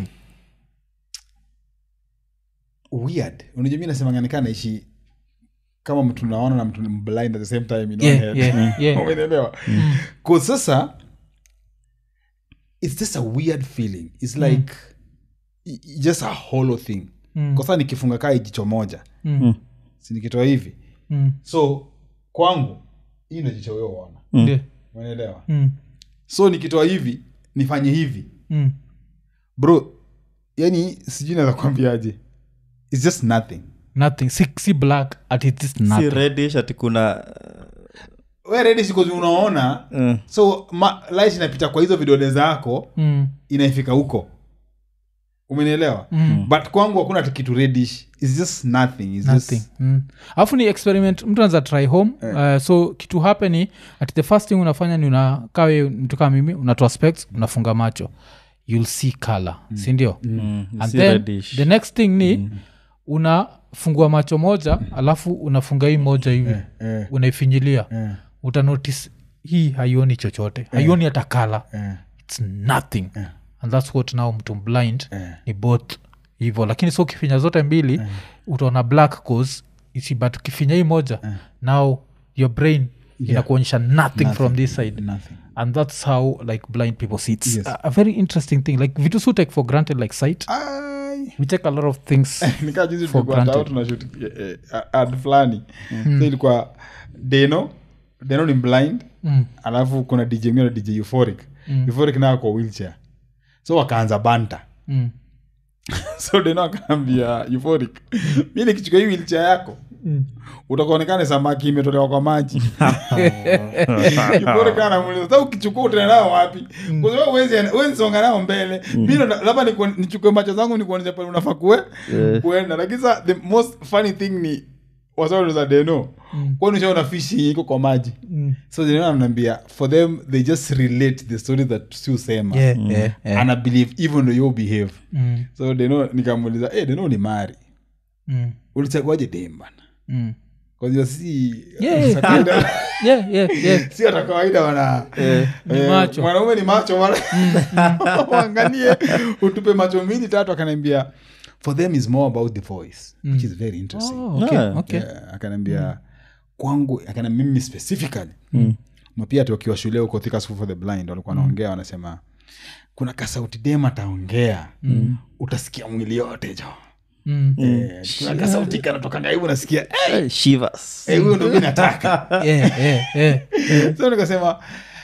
weird unajua mi nasemanganikaa naishi kama mtu naona na mtu ni blind at the same time in one
yeah,
head.
yeah, yeah.
umeelewa kwa sasa it's just a weird feeling it's like i- i- just a hollow thing
Mm.
kwa sasa nikifunga kaa jicho moja
Mm,
si nikitoa hivi
mm,
so kwangu hii ndo jicho wewe uona
ndio.
umeelewa
Mm,
so nikitoa hivi nifanye hivi
mm.
bro yani sijui naweza kuambiaje its just nothing
nothing si, si black at it is
si
nothing
reddish ati kuna
we ready sikozi unaona
uh,
so ma, light inapita kwa hizo vidole zako
mm,
inaifika huko umenielewa
mm.
but kwangu hakuna ati kitu reddish its just nothing its
nothing
just
mm. alafu ni experiment mtu anaweza try home uh, so kitu happeni at the first thing unafanya ni unakawe mtu kama mimi unatoa specs unafunga macho you'll see color sindio
mm,
and
si
then
reddish.
the next thing ni unafungua macho moja alafu unafunga hii moja hivi
eh,
unaifinyilia
eh,
utanotice hii haioni chochote haioni hata kala
eh,
its nothing and thats what now mtu blind
eh.
ni both hivo lakini so ukifinya zote mbili utaona black cause isi but ukifinya hii moja now your brain inakuonyesha nothing, from this side
nothing
and that's how like blind people see it's
Yes.
a, a very interesting thing like vitu su take for granted like sight
Ai.
we take a lot of things
nikaa juzi
For
tulikuwa
granted.
tao tunashut eh, eh, ad fulani so ilikuwa deno deno ni blind
Mm.
alafu kuna dj mwingine dj euphoric euphoric nayo kwa wheelchair so wakaanza banta
mm.
so deno akaambia euphoric mi nikichukua hii wheelchair yako
Mm.
utakuonekana samaki imetolewa kwa maji euphoric anamuuliza sasa ukichukua utaenda nao wapi kwa sababu huwezi huwezi songa nao mbele mi ndo- labda nikuon- nichukue macho zangu nikuonyesha pale unafaa kue kuenda lakini sa the most funny thing ni wasaza deno kwani ushaona fishi iko kwa maji
Mm.
so deno ananiambia for them they just relate the story that si usema
Yeah, yeah, yeah.
and i believe even though you behave
Mm.
so deno nikamuuliza hey, deno ni mari
Mm.
ulichaguaje dem bana
Mm.
kwanzia si
Yeah.
sa kawaida-
Yeah, yeah, yeah.
si hata kawaida wana
Ni
eh,
macho.
mwanaume ni macho wana- waangalie utupe macho mbili tatu akaniambia for them is more about the voice which is very interesting
Oh, okay,
Yeah.
okay.
yeah, akaniambia kwangu akana mimi specifically mm. pia tukiwa shule huko Thika School for the blind walikuwa wanaongea wanasema kuna kasauti dem ataongea mm. utasikia mwili yote jo
Mm.
Eh, kuna kasauti kanatokanga hivi unasikia eh,
Eh, shivers
eh, huyo ndo mi nataka
Yeah, yeah, yeah.
so nikasema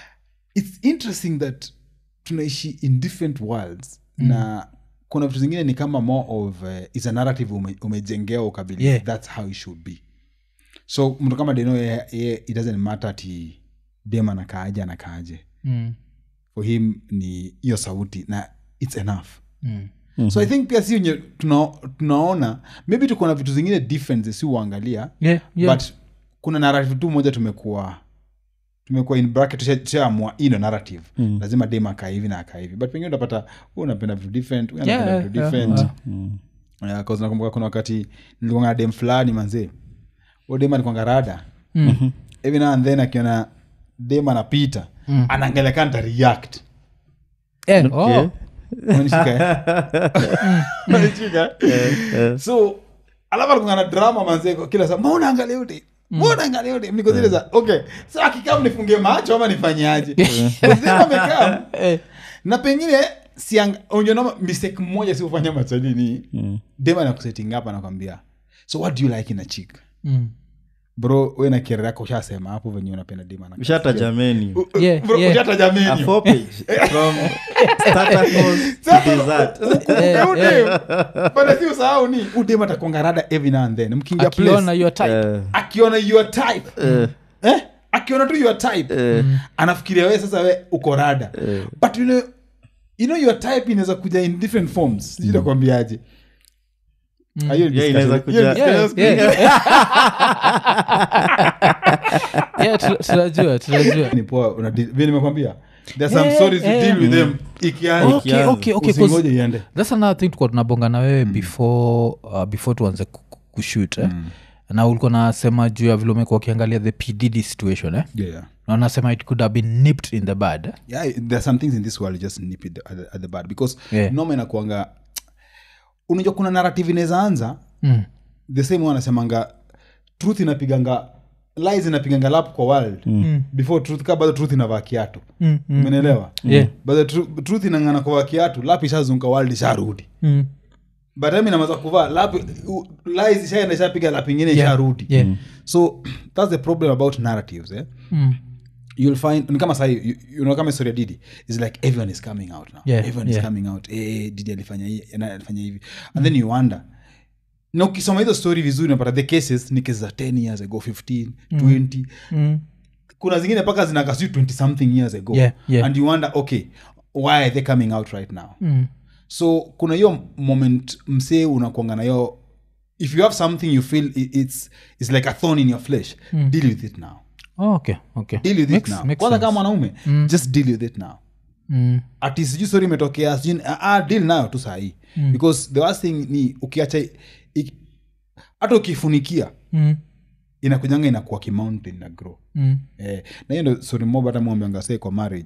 its interesting that tunaishi in different worlds mm. na kuna vitu zingine ni kama more of uh, is a narrative ume, umejengea ukabili
Yeah.
that's how it should be so mtu kama deno ye, ye, it doesn't matter ati dem anakaaje anakaaje
Mm.
for him ni hiyo sauti na its enough
Mm.
so i think pia si wenye tuna, tunaona maybe tuko na vitu zingine different si uangalia
Yeah, yeah.
but kuna narrative tu moja tumekuwa tumekuwa in bracket tusha- tushaamua hii ndo narrative mm. lazima dem akaa hivi na akaa hivi but pengine utapata hu unapenda vitu different huyu anapenda
Yeah,
vitu
yeah,
different
yeah.
Yeah, 'cause nakumbuka kuna wakati nilikuwa na dem fulani manzee huyo dem alikuwanga rada hivi na and then akiona dem anapita mm. anaangalia kaa nita react
Eh, oh.
Umenishika, eh? Umenishika, eh? so alafu alikuwa na drama manzee kwa kila saa mbona angalia yote mbona angalia yote niko zile za okay so akikaa mnifungie macho ama nifanyaje Sema amekaa
Eh.
na pengine siang unajua mistake mmoja si ufanya machalini mm. dema na kusetting up anakwambia so what do you like in a chick
Mm.
bro we na kere yako ushasema hapo venye unapenda dema na
ushataja menu
Yeah,
Bro,
yeah.
ushataja menu.
a four page from starter course to dessert
Yeah, yeah.
Bana si usahau ni udem atakuanga rada every now and then mkiingia
akiona
place
your type
Eh,
akiona your type eh? akiona tu your type anafikiria we sasa we uko rada but you know, you know your type inaweza kuja in different forms sijui nakwambiaje Ah, hiyo ni
Yeah,
discussion.
inaweza
Hiyo ni
kuja-
Yeah,
discussion.
yeah. Yeah, tu- tunajua tunajua
ni poa una di- vile nimekwambia there are some
Yeah,
stories you
yeah.
deal with them ikianza
okay, okay, okay, 'cause
usingoje iende
that's another thing tukuwa tunabonga na wewe before uh, before tuanze ku- ku- kushoot eh? na ulikuwa nasema juu ya vile umekuwa ukiangalia the pdd situation eh?
yeah, yeah.
na unasema it could have been nipped in the bud eh?
yeah there are some things in this world you just nip it at the, at the bad because
Yeah.
noma inakuanga unajua kuna narrative inaweza anza
mm.
the same one anasemanga truth inapiganga lies inapiganga lap kwa world mm. before truth ka bado truth inavaa kiatu
Mm, mm,
umenelewa
Yeah.
bado tru- truth inangana kuvaa kiatu lap ishazunguka world isharudi
Mm.
but time inamaza kuvaa lap u- lies ishaenda ishapiga lap ingine
Yeah.
isharudi
Yeah.
so that's the problem about narratives eh?
Mm.
you'll find ni kama sahi you, you know kama story ya didi is like everyone is coming out now
Yeah,
everyone
yeah.
is coming out eh didi alifanya hii na alifanya hivi and then you wonder na ukisoma hizo story vizuri unapata the cases ni cases za 10 years ago 15 20
Mm.
kuna zingine mpaka zinakasi 20 something years ago
Yeah, yeah.
and you wonder okay why are they coming out right now
Mm.
so kuna hiyo moment msee unakuanga na hiyo if you have something you feel i- it's, it's like a thorn in your flesh deal with it now
Oh, okay, okay.
deal with
Makes-
it now
makes
kwanza
sense.
kama mwanaume just deal with it now
Mm.
ati sijui stori imetokea sijui ah, ah, deal nayo tu sahii mm. because the worst thing ni ukiacha i- hata ukifunikia
Mm.
inakujanga inakuwa kimountain na grow
Mm.
eh, na hiyo ndo stori moba hata mwambianga say kwa marriage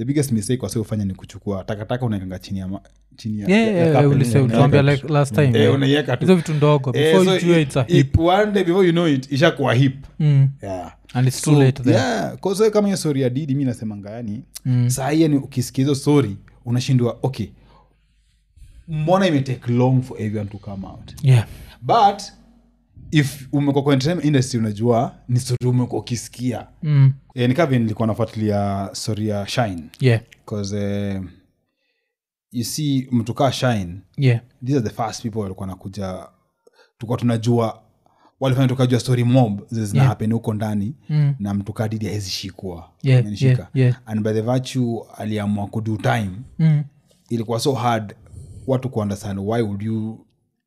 the biggest mistake wase ufanya ni kuchukua takataka unaekanga chini ya, ma- chini ya,
Yeah,
ya- ya
yeah,
carpet.
ulise-
Yeah.
ulituambia like last time
Eh,
yeah.
unaiweka tu.
hizo vitu ndogo
Eh,
before
so
you ujue
i-
it's a
i-
hip
one day before you know it ishakuwa hip
Mm.
yeah.
and it's too
So,
late then
yeah, 'cause kama hiyo story ya didi mi nasemanga yani mm. saa hii yani ukisikia hizo story unashindwa okay mbona imetake long for everyone to come out
yeah
but if umekuwa kwa entertainment industry unajua ni story umekuwa ukisikia
mm.
e, nikavi nilikuwa nafuatilia story ya shine
yeah
bcause uh, you see mtu kaa shine
yeah
these are the first people walikuwa nakuja tulikuwa tunajua walifanya tukajua story mob zenye zina
Yeah.
happen huko ndani
Mm.
na mtu kaa didi hawezi shikwa
Yeah,
Amenishika.
yeah, yeah.
and by the virtue aliamua kudo time
mm.
ilikuwa so hard watu kuunderstand why would you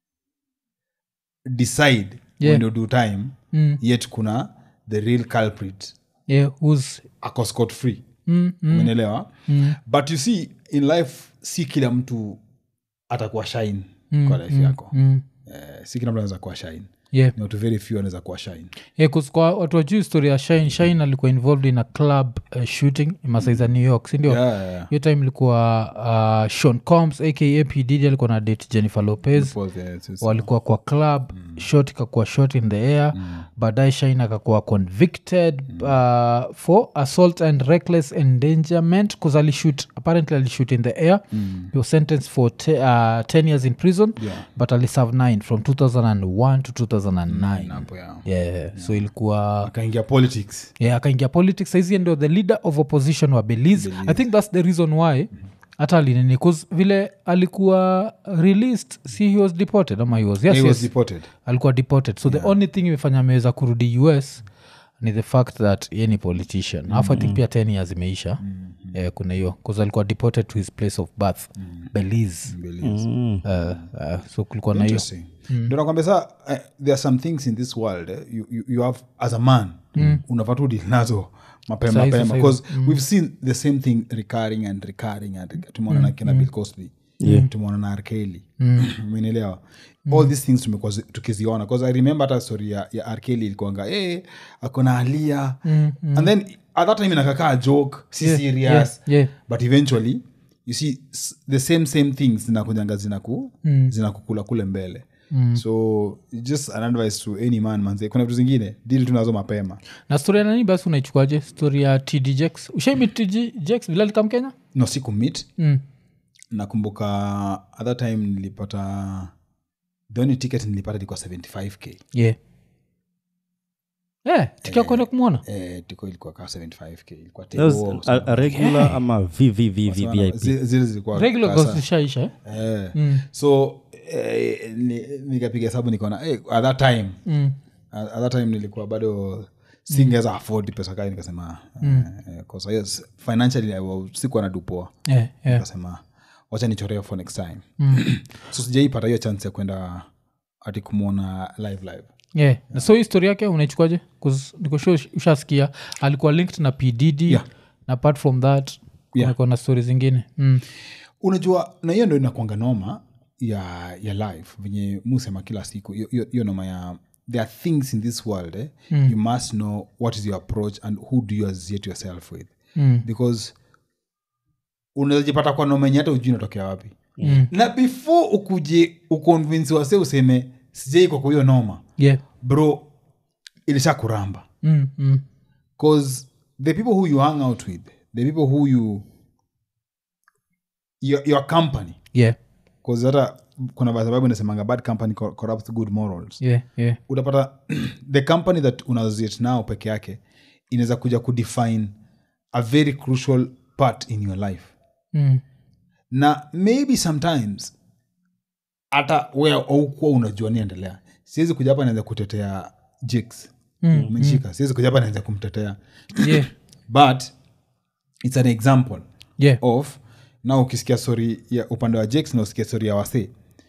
decide
Yeah.
when you do time
Mm.
yet kuna the real culprit
yeah who's
ako scot free
mm. Mm.
umenelewa
Mm.
but you see in life si kila mtu atakuwa shine
Mm,
kwa life
mm,
yako
mm.
eh, si kila mtu anaweza kuwa shine
yeah
ni watu very few anaweza kuwa shine
Yeah, 'cause kwa watu wajuu story ya shine shine alikuwa involved in a club uh, shooting masaiza new york sindio
yeah, yeah.
hiyo time ilikuwa uh, sean combs aka p didi alikuwa na date jennifer lopez
Pause, yeah, it's- it's-
walikuwa kwa club mm. shot ikakuwa shot in the air mm. baadaye shine akakuwa convicted mm. uh, for assault and reckless endangerment bcause alishut apparently alishut in the air mm. he was sentenced for te, uh, 10 years in prison
Yeah.
but aliserve 9 from 2001 to 2009
hapo, yeah.
yeah, so ilikuwa
akaingia politics
yeah, akaingia politics saizi ndio the leader of opposition wa belize i think that's the reason why hata alinini bcause vile alikuwa released si he was deported ama he was yes,
he was
yes.
deported
alikuwa deported so the only thing imefanya ameweza kurudi us ni the fact that ye ni politician alafu i think pia 10 years imeisha eh, kuna hiyo bcause alikuwa deported to his place of birth belize
Belize.
Mm.
uh, uh, so kulikuwa na hiyo
Interesting. ndo nakwambia saa eh, there are some things in this world eh, you, you, you have as a man mm. unafaa tu deal nazo mapema
Sahi,
mapema
sahi.
because we've seen the same thing recurring and recurring and rec- tumeona na kina bill cosby tumeona na arkeli umenielewa all these things tumekuwa zi- tukiziona bcause i remember hata story ya, ya arkeli ilikuanga hey, akona alia and then at that time inakakaa joke si
Yeah,
serious
yeah, yeah.
but eventually you see s- the same same things zinakujanga zinaku mm. zinakukula kule mbele mm. so just an advice to any man manze kuna vitu zingine dili tunazo mapema
na story ya nani basi unaichukuaje story ya td jex ushaimi td jex vile alikam kenya
no siku meet
mm.
nakumbuka at that time nilipata the only ticket nilipata ilikuwa 75k
yeah yeah, tikia kwenda kumwona
eh, tiko ilikuwa kaa 75k ilikuwa
That was
table,
a, a regular ama vvvvvip
zi- zile zilikuwa
regular
kasa-
goes ishaisha eh?
eh.
Mm.
so eh, ni- nikapiga hesabu nikaona eh, at that time
Mm.
at at that time nilikuwa bado singeweza afford pesa kai nikasema mm. uh, yes, financially I was- sikuwa na dupoa
Yeah, yeah.
nikasema wacha nichoreo for next time mm. so sijaipata hiyo chance ya kwenda ati kumwona live live
yeah. Na so hii story yake unaichukuaje nikosho ushasikia alikuwa linked na pdd
Yeah.
na apart from that
Yeah.
kumekuwa na stori zingine mm.
unajua na hiyo ndo inakwanga noma ya ya life venye musema kila siku hiyo- hiyo hiyo noma ya there are things in this world eh, mm. you must know what is your approach and who do you associate yourself with
Mm.
because unawezajipata kwa noma yenye hata ujui inatokea wapi mm. na before ukuje uconvince wase useme sijai kwa kwa hiyo noma
yeah.
bro ilisha kuramba
mm. Mm.
because the people who you hang out with the people who you your, your company
yeah.
bcause hata kuna sababu inasemanga bad company cor- corrupts good morals
yeah. yeah.
utapata the company that unassociate nao peke yake inaweza kuja kudefine a very crucial part in your life
Mm.
na maybe sometimes hata we aukuwa unajua niendelea siwezi kuja hapa naanza kutetea jiks
Mm,
umenishika siwezi kuja hapa naanza kumtetea
yeah.
but its an example
yeah.
of na ukisikia stori ya upande wa jakes na usikia stori ya wase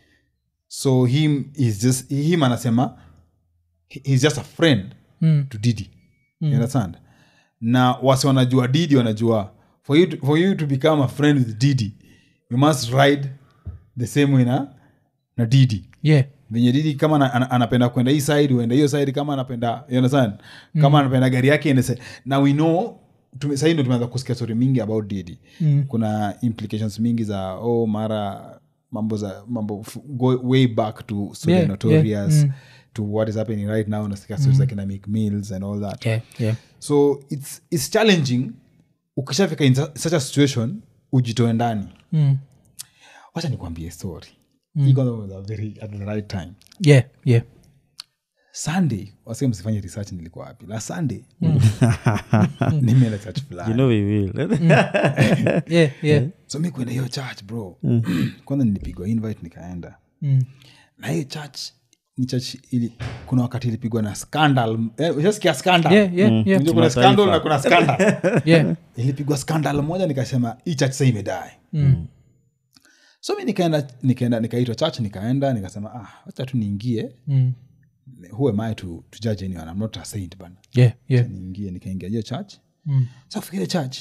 so him is just him anasema he- he's just a friend
Mm.
to didi you understand na wase wanajua didi wanajua for you, to, for you to become a friend with didi you must ride the same way na, na didi
yeah.
venye didi kama ana, ana, anapenda kwenda hii side uende hiyo side kama anapenda you understand kama anapenda gari yake ende side. na we know tume- sahii ndo tumeanza kusikia story mingi about didi
Mm.
kuna implications mingi za oh mara mambo za mambo f- go way back to so
Yeah,
yeah, notorious
yeah, mm.
to what is happening right now nasikia stories za kina Meek mills and all that
yeah, yeah.
so it's, it's challenging ukishafika in su- such a situation ujitoe ndani
Mm.
wacha nikwambie story mm. was a very at the right time
yeah, yeah.
sunday wase msifanye research nilikuwa wapi la sunday nimeenda church fulani
you know we will
yeah, yeah.
so mi kwenda hiyo church bro kwanza nilipigwa invite nikaenda
Mm.
na hiyo church ni church ili kuna wakati ilipigwa na scandal eh, ushasikia scandal
Yeah, yeah, yeah.
Unajua kuna scandal na kuna scandal
Yeah.
ilipigwa scandal moja nikasema hii church sa imedae
Mm.
so mi nikaenda nikaenda nikaitwa church nikaenda nikasema ah wacha tu niingie
Mm.
who am i to, to judge anyone i'm not a saint bana
Yeah, yeah.
niingie nikaingia hiyo church
Mm.
so kufikia church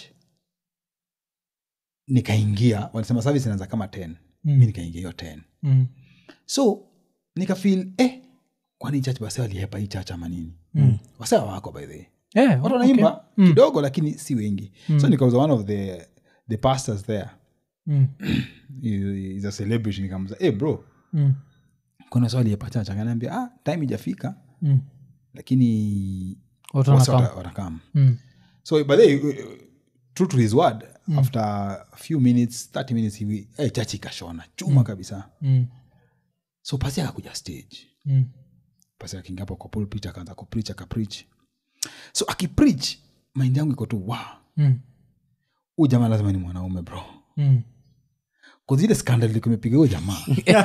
nikaingia walisema service inaanza kama 10
Mm.
mi nikaingia hiyo 10
Mm.
so nikafil eh kwani church basi waliepa hii church ama nini
Mm.
wase wako by the way
Yeah,
watu
okay.
wanaimba
Mm.
kidogo lakini si wengi so nikauza one of the the pastors there
Mm.
He- he's a celebrity nikamuza hey bro
Mm.
kuna swali ya pachacha akaniambia ah time ijafika
Mm.
lakini
Watu
wase
wanakam.
wata- watakam
Mm.
so by the way, uh, true to his word after a few minutes 30 minutes hivi eh, chachi ikashona chuma kabisa
Mm.
so pasi akakuja stage
Mm.
pasi akiingia hapo kwa pulpit akaanza kupreach akapreach so akipreach mind yangu iko tu wa
Mm.
huu jamaa lazima ni mwanaume bro
Mm.
kuzile skandal ilikuwa imepiga huyo jamaa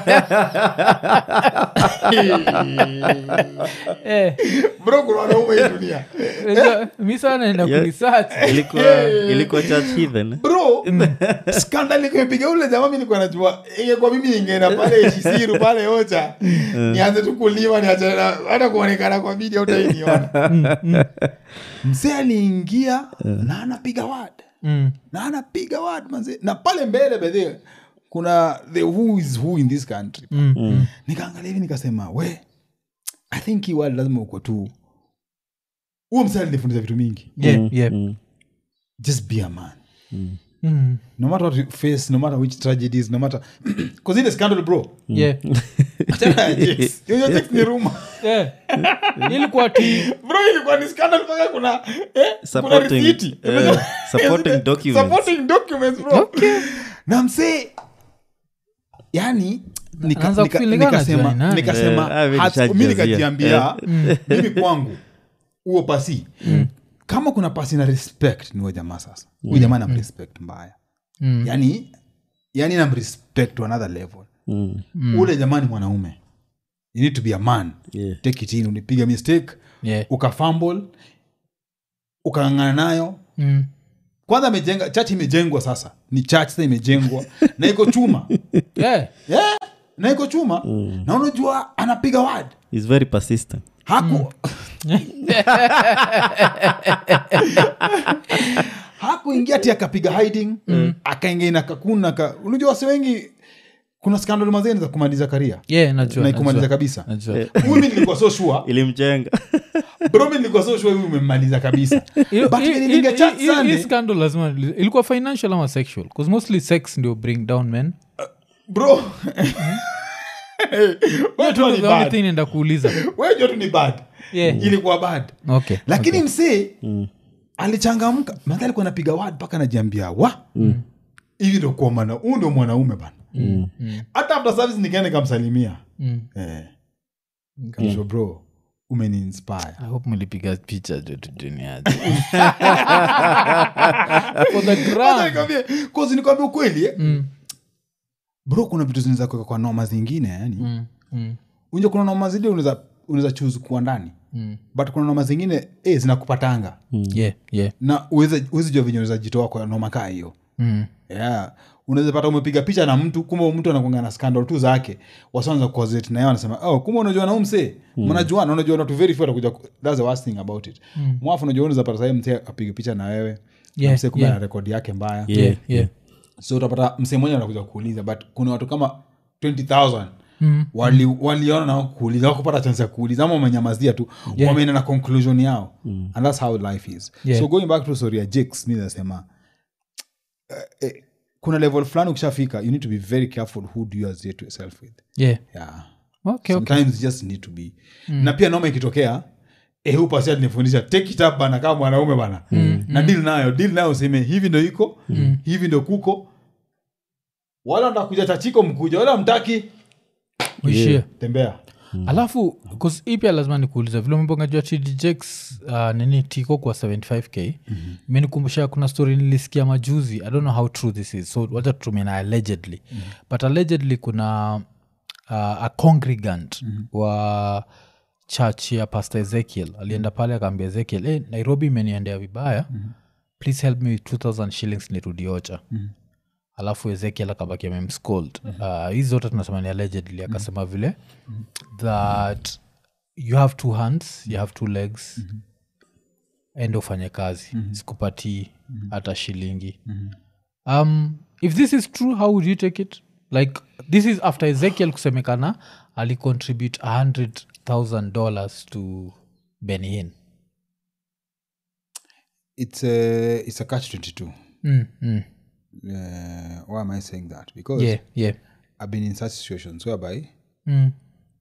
Eh,
bro kuna wanaume hii dunia
unajua, mi sana naenda
Yeah.
kuresearch.
ilikuwa ilikuwa church heathen
bro skandal ilikuwa imepiga ule jamaa mi nilikuwa najua ingekuwa mimi ningeenda pale shisiru pale ocha nianze tu kulima niache na- hata kuonekana kwa video utainiona mzee aliingia na anapiga wad
Mm.
na anapiga wad manze na pale mbele bedhe kuna the who is who in this country
Mm. Mm.
nikaangalia hivi nikasema we i think hii word lazima uko tu huo msee alinifundisha vitu mingi
Yeah, yeah.
Mm.
just be a man
Mm.
no matter what you face no matter which tragedies no matter because ile scandal bro
Yeah.
Achana na Jax. Hiyo Jax ni rumor
Yeah. ilikuwa ti
bro ilikuwa ni scandal mpaka kuna eh, kuna
Supporting,
risiti
eh, supporting documents.
supporting documents bro na msee yani nika-
Anaanza
nika-
kufeel kama
nikasema
anajua ni nani.
nikasema
Eh, ah, mimi
hats-
nishajazia.
mi nikajiambia mimi kwangu huo pasi kama kuna pasi na respect ni huyo jamaa sasa huyu jamaa nam respect mbaya
Mm.
yani yani nam respect to another level
Mm.
ule jamaa ni mwanaume you need to be a man
Yeah.
take it in unipiga mistake
Yeah.
ukafumble ukang'ang'ana nayo
Mm.
kwanza amejenga church imejengwa sasa ni church sasa imejengwa na iko chuma
Yeah.
yeah, na iko chuma na unajua anapiga word
He's very persistent
haku hakuingia ti akapiga hiding akaingia na kakuna ka, unajua wase wengi kuna skandal mazeni za kumaliza karia
Yeah, najua,
na ikumaliza
najua.
kabisa
Najua.
huyu mi nilikuwa so sure
ilimjenga
bro mi nilikuwa so sure huyu umemmaliza kabisa
Hiyo-
but
hii-
when niliingia
hii-
church
hii- hii
Sunday,
scandal lazima ilikuwa financial ama sexual bcause mostly sex ndio bring down men
bro
Hiyo tu ndio the only thing naenda kuuliza
wejo tu ni bad
Yeah.
ilikuwa bad
okay
lakini msee alichangamka madha alikuwa napiga wad mpaka najiambia wa hivi ndo kuwa mwana huu ndo mwanaume bana hata after service nikaenda nikamsalimia
Mm.
eh. kamsho bro umeniinspire
I hope mlipiga picha jo tujuniaje for the
Wacha
gram
nikwambie, 'cause nikwambia ukweli eh,
Mm,
bro kuna vitu zinaweza kuweka kwa noma zingine yani
mm, mm,
unja kuna noma zile unaweza unaweza choose kuwa ndani
mm.
but kuna noma zingine eh, zinakupatanga
yeah yeah
na uweze uwezi jua venye unaweza jitoa kwa noma kaa hiyo
Mm,
yeah. unaweza pata umepiga picha na mtu kumbe mtu anakuanga na scandal tu zake wasanza kuazet naye wanasema oh, kumbe unajua na umse mnajuana unajua na tu very few atakuja ku- that's the worst thing about it mwafu unajua unaweza pata sahii mse apige picha na wewe
Yeah,
na mse kumbe
yeah.
na rekodi yake mbaya
yeah yeah
so utapata mse mmoja anakuja kuuliza but kuna watu kama 20000
Mm.
wali waliona nao kuuliza wakupata chance ya kuuliza ama wamenyamazia tu
Yeah.
wameenda na conclusion yao and that's how life is
Yeah.
so going back to story ya jakes mi nasema eh, eh, kuna level fulani ukishafika you need to be very careful who do you associate yourself with
yeah
yeah
okay, okay.
sometimes you just need to be na pia noma ikitokea eh, huyu pasia nifundisha take it up bana kama mwanaume bana na deal nayo deal nayo useme hivi ndo iko hivi ndo kuko wala ndakuja tachiko mkuja wala mtaki
uishie
tembea
alafu 'cause hii pia lazima nikuuliza vile umebongajua tdjx uh, nini tiko kwa 75k mm-hmm. imenikumbusha kuna story nilisikia majuzi i don't know how true this is so wacha tutumie na allegedly mm-hmm. but allegedly kuna uh, a congregant mm-hmm. wa church ya pastor ezekiel alienda pale akaambia ezekiel hey, nairobi imeniendea vibaya mm-hmm. please help me with 2000 shillings nirudiocha mm-hmm alafu ezekiel akabaki amemscold uh, hizi zote tunasema ni allegedly akasema vile that you have two hands you have two legs ende ufanye kazi sikupatii hata shilingi um, if this is true how would you take it like this is after ezekiel kusemekana alicontribute $100000 dollars to benin
it's a, it's a catch 22
mm, mm.
uh, why am i saying that because
yeah yeah
i've been in such situations whereby
mm.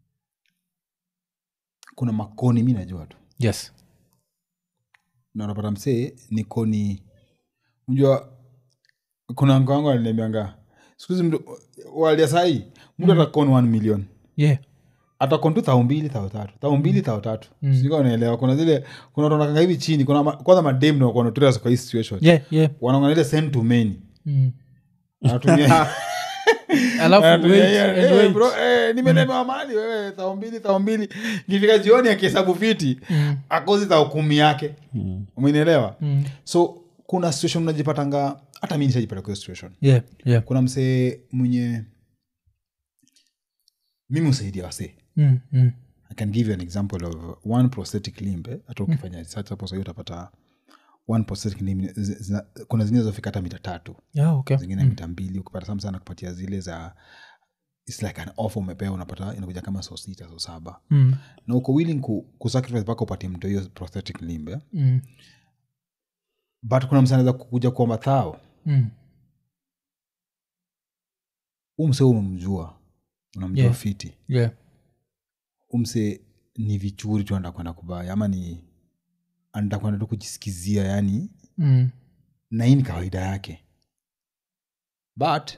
kuna makoni mi najua tu
yes
na unapata msee ni koni unjua kuna mko wangu aliniambianga sikuhizi mtu walia sahii mtu atakon 1 million
yeah
atakon tu thao mbili thao tatu thao mbili thao tatu sijui kama unaelewa kuna zile kuna watu wanakanga hivi chini kuna ma, kwanza madem ndo wako notorious kwa hii situation
yeah yeah
wanaongana ile send to many
mm.
anatumia
alafu
anatumia
wait,
hiyo,
and
"Eh,
wait.
bro, eh, nimelemewa mali wewe thao mbili thao mbili kifika jioni akihesabu fiti akozi thao kumi yake umenielewa so kuna situation unajipatanga hata mi nishajipata kwa hiyo situation
yeah yeah
kuna msee mwenye mimi usaidia wasee
mm, mm.
i can give you an example of one prosthetic limb eh, hata ukifanya research hapo sahii utapata one prosthetic limb zi- zina- kuna zingine zofika hata mita tatu
yeah okay
zingine mita mbili ukipata sam sana kupatia zile za its like an offer umepewa unapata inakuja kama so sita so saba
mm.
na uko willing ku, kusacrifice mpaka upatie mtu hiyo prosthetic limb eh?
Mm.
but kuna msa anaweza kukuja kuomba thao
Mm.
umse umemjua unamjua
Yeah.
fiti
yeah
umse ni vichuri tu anda kwenda kubaya ama ni anda kwenda tu kujisikizia yani
mm.
na hii ni kawaida yake but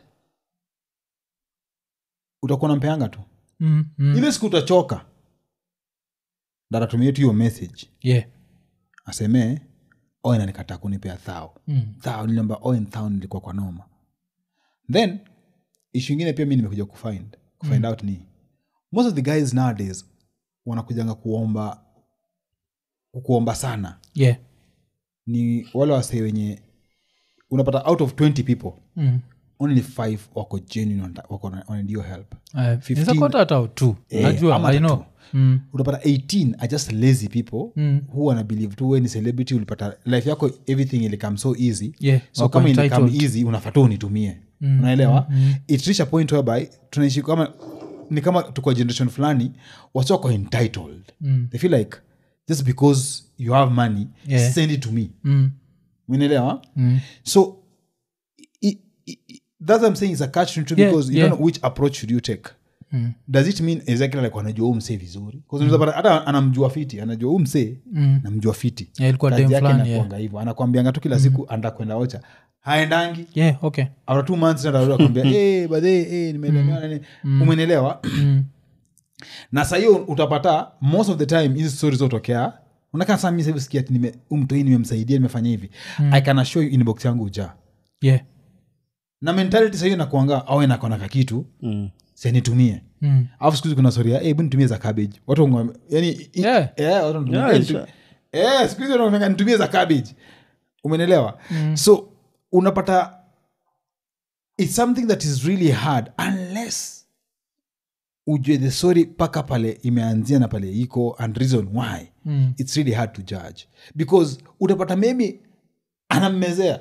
utakuwa nampeanga tu
Mm. Mm.
ile siku utachoka datatumia tu hiyo message
yeah
asemee oen anikataa kunipea thao
mm.
thao niliamba oen thao nilikuwa kwa noma then ishu ingine pia mi nimekuja kufind kufind out ni most of the guys nowadays wanakujanga kuomba kuomba sana
yeah
ni wale wasee wenye unapata out of 20 people
mm.
only five wako genuine wanata- wako na- wananid your help
Uh,
15
inaweza kuwa hata hata tu
Eh,
najua
ama
i
hata
know
tu.
mm.
utapata 18 are just lazy people
Mm.
who wana believe tu we ni celebrity ulipata life yako everything ilikam so easy
yeah
so
wako
kama ilikam
entitled.
easy unafata unitumie
Mm,
unaelewa it reach a point whereby tunaishi kama ni kama tuko generation fulani wasi wako entitled
Mm.
they feel like just because you have money
Yeah.
send it to me
Mm.
unaelewa
Mm.
so i, i, i, that's what i'm saying is a catch 22
Yeah,
because you
yeah.
don't know which approach should you take
Mm.
does it mean exactly like anajua huu msee vizuri 'Cause unaweza pata hata anamjua fiti anajua huu msee
Mm.
namjua fiti
Yeah, ilikuwa
Kazi
dem
yake
fulani,
inakuanga hivyo anakwambianga tu kila siku anda kwenda ocha haendangi
yeah okay
after two months akwambia hey, badhe hey, nimelemewa nini umenelewa
mm.
na saa hiyo utapata most of the time hizi stori zotokea unakaa saa mi sahivi sikia ati nime- huyu mtu hii nimemsaidia nimefanya hivi i can assure you inbox yangu ujaa
yeah
na mentality sahiyo nakuanga awe nakona kakitu
Mm.
senitumie
mm.
alafu siku hizi kuna storia hey, hebu nitumie za cabbage watu wangwa- yani i-
Yeah.
eh, watu wanatumia,
Yeah,
"Eh,
sure.
nitu- eh, siku hizi wanakwambia, nitumie za cabbage umenelewa so unapata it's something that is really hard unless ujue the story mpaka pale imeanzia na pale iko and reason why
Mm.
it's really hard to judge because utapata maybe anammezea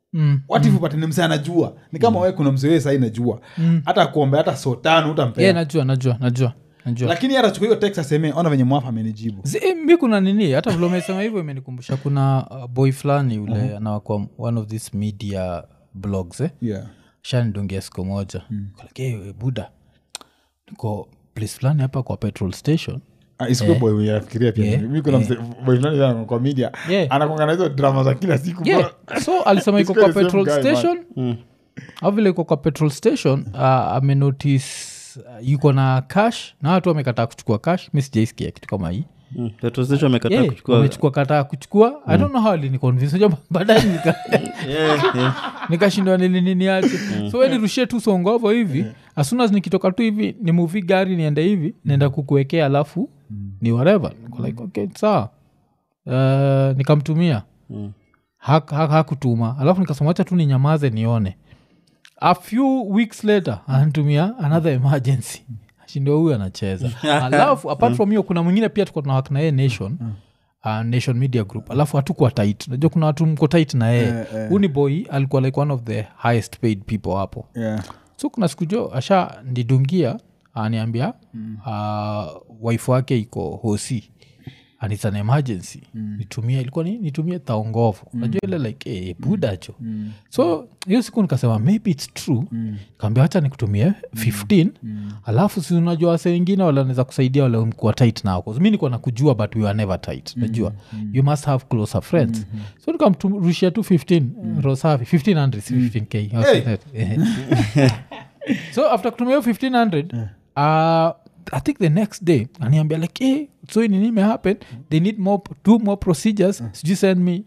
Mm.
what if upate ni msee anajua ni kama we kuna msee sai najua hata kuombe hata so tano utampea
yeah, najua najua najua najua
lakini atachukua hiyo text aseme ona venye mwafa amenijibu
Zi- eh, mi kuna nini hata vile umesema hivyo imenikumbusha kuna uh, boy fulani ule uh-huh. anawakwa one of these media blogs eh?
yeah.
shanidungia siku moja mm. hey, buda niko place fulani hapa kwa petrol station
Ah, isikuwe boy mwenye nafikiria pia
Yeah.
mi kuna mse- boy fulani sana kwa media
Yeah.
anakuanga na hizo drama za kila siku
yeah. so alisema iko
This guy
kwa
is same
petrol
guy, man.
station au vile iko kwa petrol station uh, amenotice uh, yuko na cash na watu wamekataa kuchukua cash mi sijaisikia kitu kama hii
Mm. petrol station amekataa
Yeah,
kuchukua
wamechukua kataa kuchukua i don't know how aliniconvince baadaye nika
Yeah, yeah.
nikashindwa nini nini ache so we nirushie tu songovo hivi as soon as nikitoka tu hivi ni muvi gari niende hivi naenda kukuwekea alafu ni whatever Niko like okay sawa uh, nikamtumia Hak- hak- hakutuma alafu nikasema wacha tu ninyamaze nione a few weeks later ananitumia another emergency shindo huyu anacheza alafu apart from hiyo kuna mwingine pia tuko tunawak na yeye nation uh, nation media group alafu hatukuwa tit najua kuna watu mko tit na yeye
Eh, eh.
huu ni boy alikuwa like one of the highest paid people hapo
yeah.
so kuna siku jo asha ndidungia aniambia mm. uh, wife wake iko hosi and its an emergency mm. nitumie ilikuwa ni nitumie taongovo mm. najua ile like hey, budacho mm. so hiyo siku nikasema maybe its true mm. kaambia wacha nikutumie 15 mm. alafu si unajua wase wengine wale wanaweza kusaidia wale mkuwa tight nao 'Cause mi nikuwa nakujua but we are never tight najua mm. you must have closer friends mm-hmm. so nikamrushia tu 15 mm. rosafi 1500 si 15k
Hey!
so after kutumia hiyo 1500 uh, i think the next day aniambia like hey, so hii nini imehappen they need more two more procedures sijui send me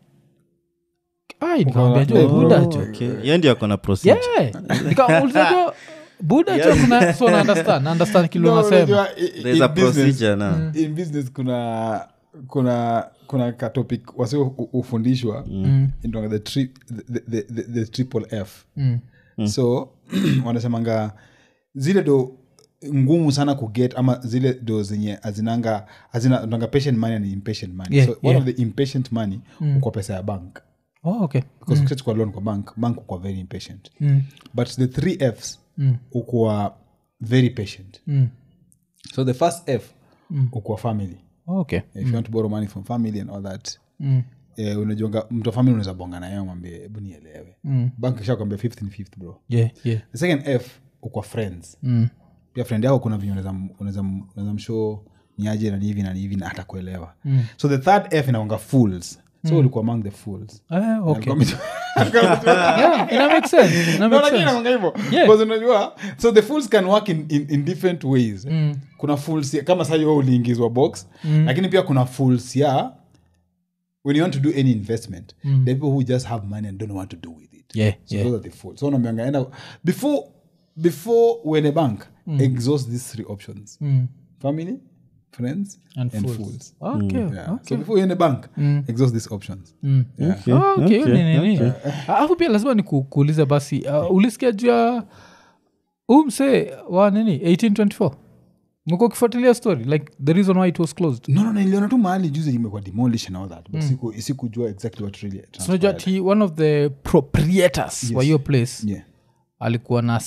ai nikamwambia jo
Oh,
buda jo
Okay. Yeye ndio ako na procedure.
yeah nikauliza jo buda jo kuna so na understand na understand kile
No,
unasema
unajua, i- i-
There's
in
a
business-
procedure now.
in business kuna kuna kuna katopic wasio hufundishwa inaitwanga the, tri, the, the, the, the triple f
Mm.
so wanasemanga zile do ngumu sana kuget ama zile do zenye azinanga azinanga patient money and impatient money
Yeah,
so one
yeah.
of the impatient money kwa pesa ya bank
oh, okay
because ukichukua loan kwa bank bank ukwa very impatient
mm.
but the three fs
Mm.
ukuwa very patient
Mm.
so the first f ukuwa family
Oh, okay
if you want to borrow money from family and all that
mm.
eh, unajonga mtu wa family unaweza bonga naye mwambie hebu nielewe
Mm.
bank isha kwambia fifth and fifth bro
yeah yeah
the second f ukwa friends
mm.
pia friend yako kuna venye unaweza- unaweza unaweza mshow ni aje na ni hivi na ni hivi na hata kuelewa so the third f inaonga fools so ulikuwa among the fools
Ah, okay
Alikuwa ametu-
yeah ina make sense ina
No,
make
lakini
sense
inakuanga hivyo.
Yeah.
Because unajua so the fools can work in, in, in different ways kuna fools ya- kama sahi wewe uliingizwa box lakini pia kuna fools ya when you want to do any investment the people who just have money and don't know what to do with it
yeah
so
yeah
those are the fools so unaambianga enda before before when a bank exhaust these three options
mm.
family friends
and,
and
fools.
fools
okay
yeah. so before you in a bank exhaust these options
Mm.
yeah.
Okay,
Oh, okay, hiyo
okay,
ni nini alafu pia lazima ni ku- kuulize basi uh, ulisikia juu ya huu msee wa nini 1824 mko ukifuatilia story like the reason why it was closed
no no niliona tu mahali juzi imekuwa demolish and all that but siku sikujua exactly what really
unajua
transpired.
ti one of the proprietors wa hiyo place
yeah
alikuwa na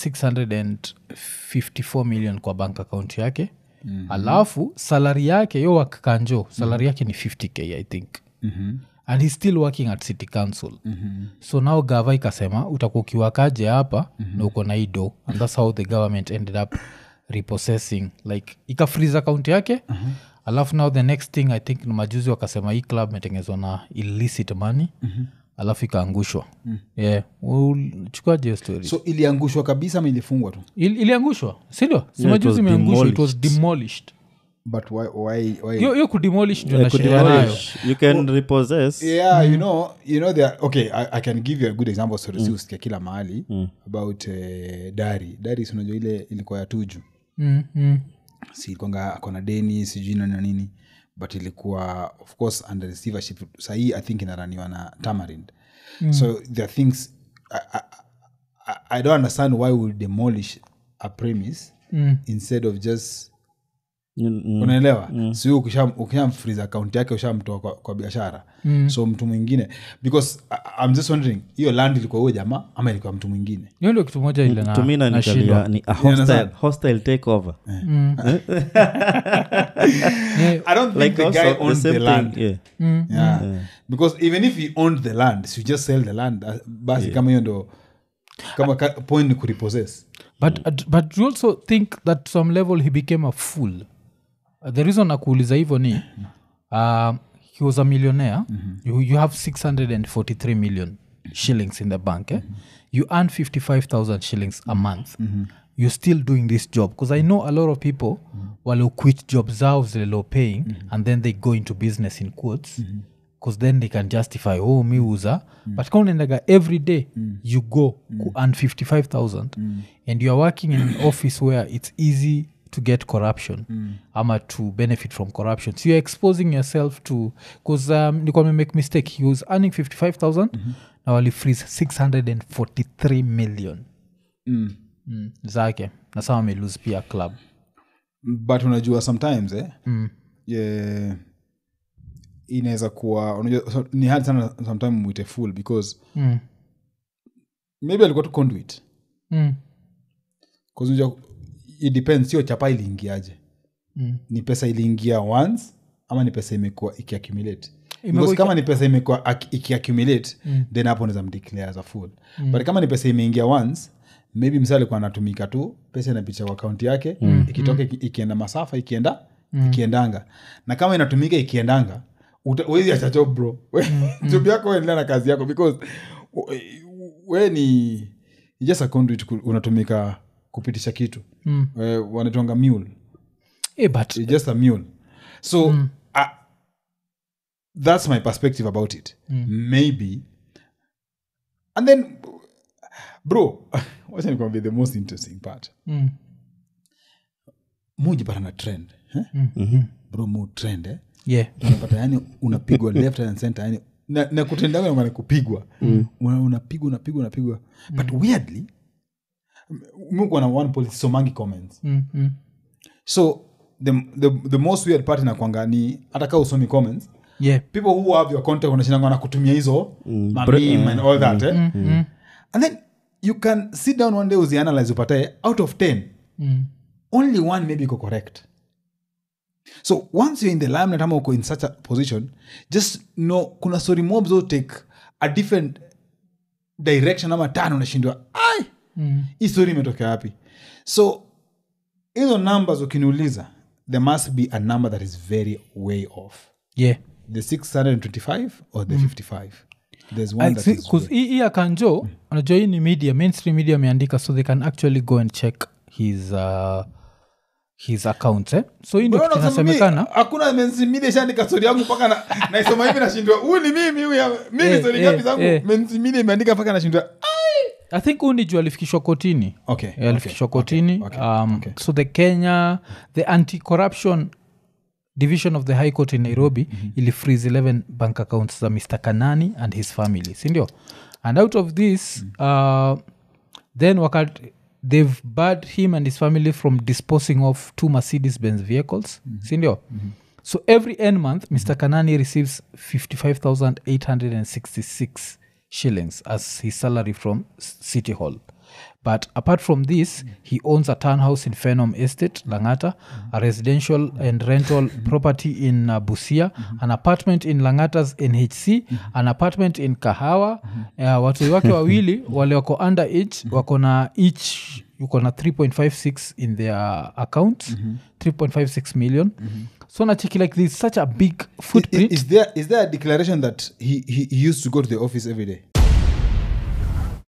654 million kwa bank account yake mm-hmm. alafu salari yake yo wakkanjo salari yake ni 50k i think
Mhm.
and he's still working at city council mm-hmm. so now gava ikasema utakuwa ukiwakaje hapa mm-hmm. na uko na hii do and thats how the government ended up repossessing like ikafriz account yake uh-huh. alafu now the next thing i think ni majuzi wakasema hii club imetengezwa na illicit money mm-hmm. alafu ikaangushwa mm. yeah chukuaje hiyo story
so iliangushwa kabisa ama ilifungwa tu
Il, iliangushwa sindio
it
simajuzi
was
imeangushwa it was
demolished.
demolished
but why, why, why?
hiyo hiyo kudemolish ndio
Yeah,
nashiria nayo
kudemolish. you can repossess
yeah you know you know there okay I, i can give you a good example so mm. usikia kila mahali about uh, dari dari si unajua ile ilikuwa ya tuju
mm, mm.
si ilikuanga akona deni sijui nani na nini but ilikuwa of course under receivership sahii i think inaraniwa na tamarind mm. so there are things I, I, I, i don't understand why we demolish a premise
Mm.
instead of just
Mm, mm.
unaelewa mm. si ukishamfriz akaunti yake ushamtoa kwa, kwa biashara mm. so mtu mwingine because I, I'm just wondering hiyo land ilikuwa huyo jamaa ama ilikuwa mtu mwingine
hiyo ndio kitu moja ile na-
tumina
nashindwa.
nikalia ni a hostile,
understand?
hostile takeover
Yeah,
i don't think
like
the
also
guy
the
owned
same
the land
thing yeah.
yeah. because even if he owned the land so you just sell the land uh, basi kama hiyo ndo kama ka, point ni kurepossess
but, uh, but you also think that to some level he became a fool Uh, the reason nakuuliza hivyo ni uh, he was a millionaire you, you have 643 million shillings in the bank eh? you earn 55000 shillings a month you're still doing this job because i know a lot of people wale quit job zao zile low paying and then they go into business in quotes because then they can justify oh mi uza but kama unaendaga every day you go ku earn 55000 and you are working in an office where it's easy to get corruption ama to benefit from corruption so you're exposing yourself to bcause um, nikuwa make mistake he was earning 55000 na wali freeze 643 million
mm.
mm, zake na sama amelose pia club
but unajua sometimes eh,
mm.
yeah, inaweza kuwa unajua so, ni hard sana sometime mwite full because
Mm.
maybe alikuwa tu conduit
Mm.
'Cause unajua it depends sio chapa iliingiaje
Mm.
ni pesa iliingia once ama ni pesa imekuwa ikiaccumulate
Imekuwa
Because
iki-
kama ni pesa imekuwa ac- ikiaccumulate then hapo naweza mdeclare as a full but kama ni pesa imeingia once maybe msa alikuwa anatumika tu pesa inapicha kwa akaunti yake ikitoka iki- ikienda masafa ikienda ikiendanga na kama inatumika ikiendanga uta- huwezi acha job bro job yako endelea na kazi yako because we- we ni ni just a conduit ku- unatumika kupitisha kitu
Mm.
We- wanatonga mule
Eh, but
It's just a mule so uh, that's my perspective about it maybe and then bro wacha nikwambie the most interesting part
mm.
mujipata na trend eh? bro mu trend eh?
yeah
unapata yani unapigwa left and center yani na, na kutendaga ni kupigwa Una- unapigwa unapigwa unapigwa but weirdly mukuwa na one policy somangi comments
mm. Mm.
so the, the, the most weird part inakwanga ni hata kaa usomi comments
yeah
people who have your content wanashindanga na kutumia hizo mamim and all that eh? and then you can sit down one day uzianalyze upatae out of 10
mm.
only one maybe iko correct so once you're in the limelight ama uko in such a position just know kuna story mobs will take a different direction ama tano unashindwa ai
Mm.
hii story imetokea wapi so hizo numbers ukiniuliza there must be a number that is very way off
yeah
the 625 or the 55 there's one that is way-
hii akanjo anajua hii ni media mainstream media ameandika so they can actually go and check his uh, his accounts eh? so hii ndio
Bro,
kitu
nasema mi-
inasemekana
hakuna mensimide shaandika stori yangu mpaka na- naisoma hivi nashindwa huu ni mimi huyu ya- mimi
Eh,
stori
eh,
ngapi zangu
eh.
mensimide imeandika mpaka nashindwa
i think huu ni juu alifikishwa kotini
okay,
Eh, alifikishwa kotini
okay,
um,
okay.
so the kenya the anti-corruption division of the high court in nairobi mm-hmm. ili freeze 11 bank accounts za mr kanani and his family sindio and out of this uh, then wakat they've barred him and his family from disposing of two mercedes benz vehicles sindio so every end month mr kanani receives 55866 shillings as his salary from S- city hall but apart from this he owns a townhouse in phenom estate langata a residential and rental property in uh, busia an apartment in langata's nhc an apartment in kahawa uh, watu wake wawili wale wako under age wako na each yuko na 3.56 in their account 3.56 million so nacheki like this such a big
I-
footprint
is there, is there a declaration that he, he, he used to go to the office every day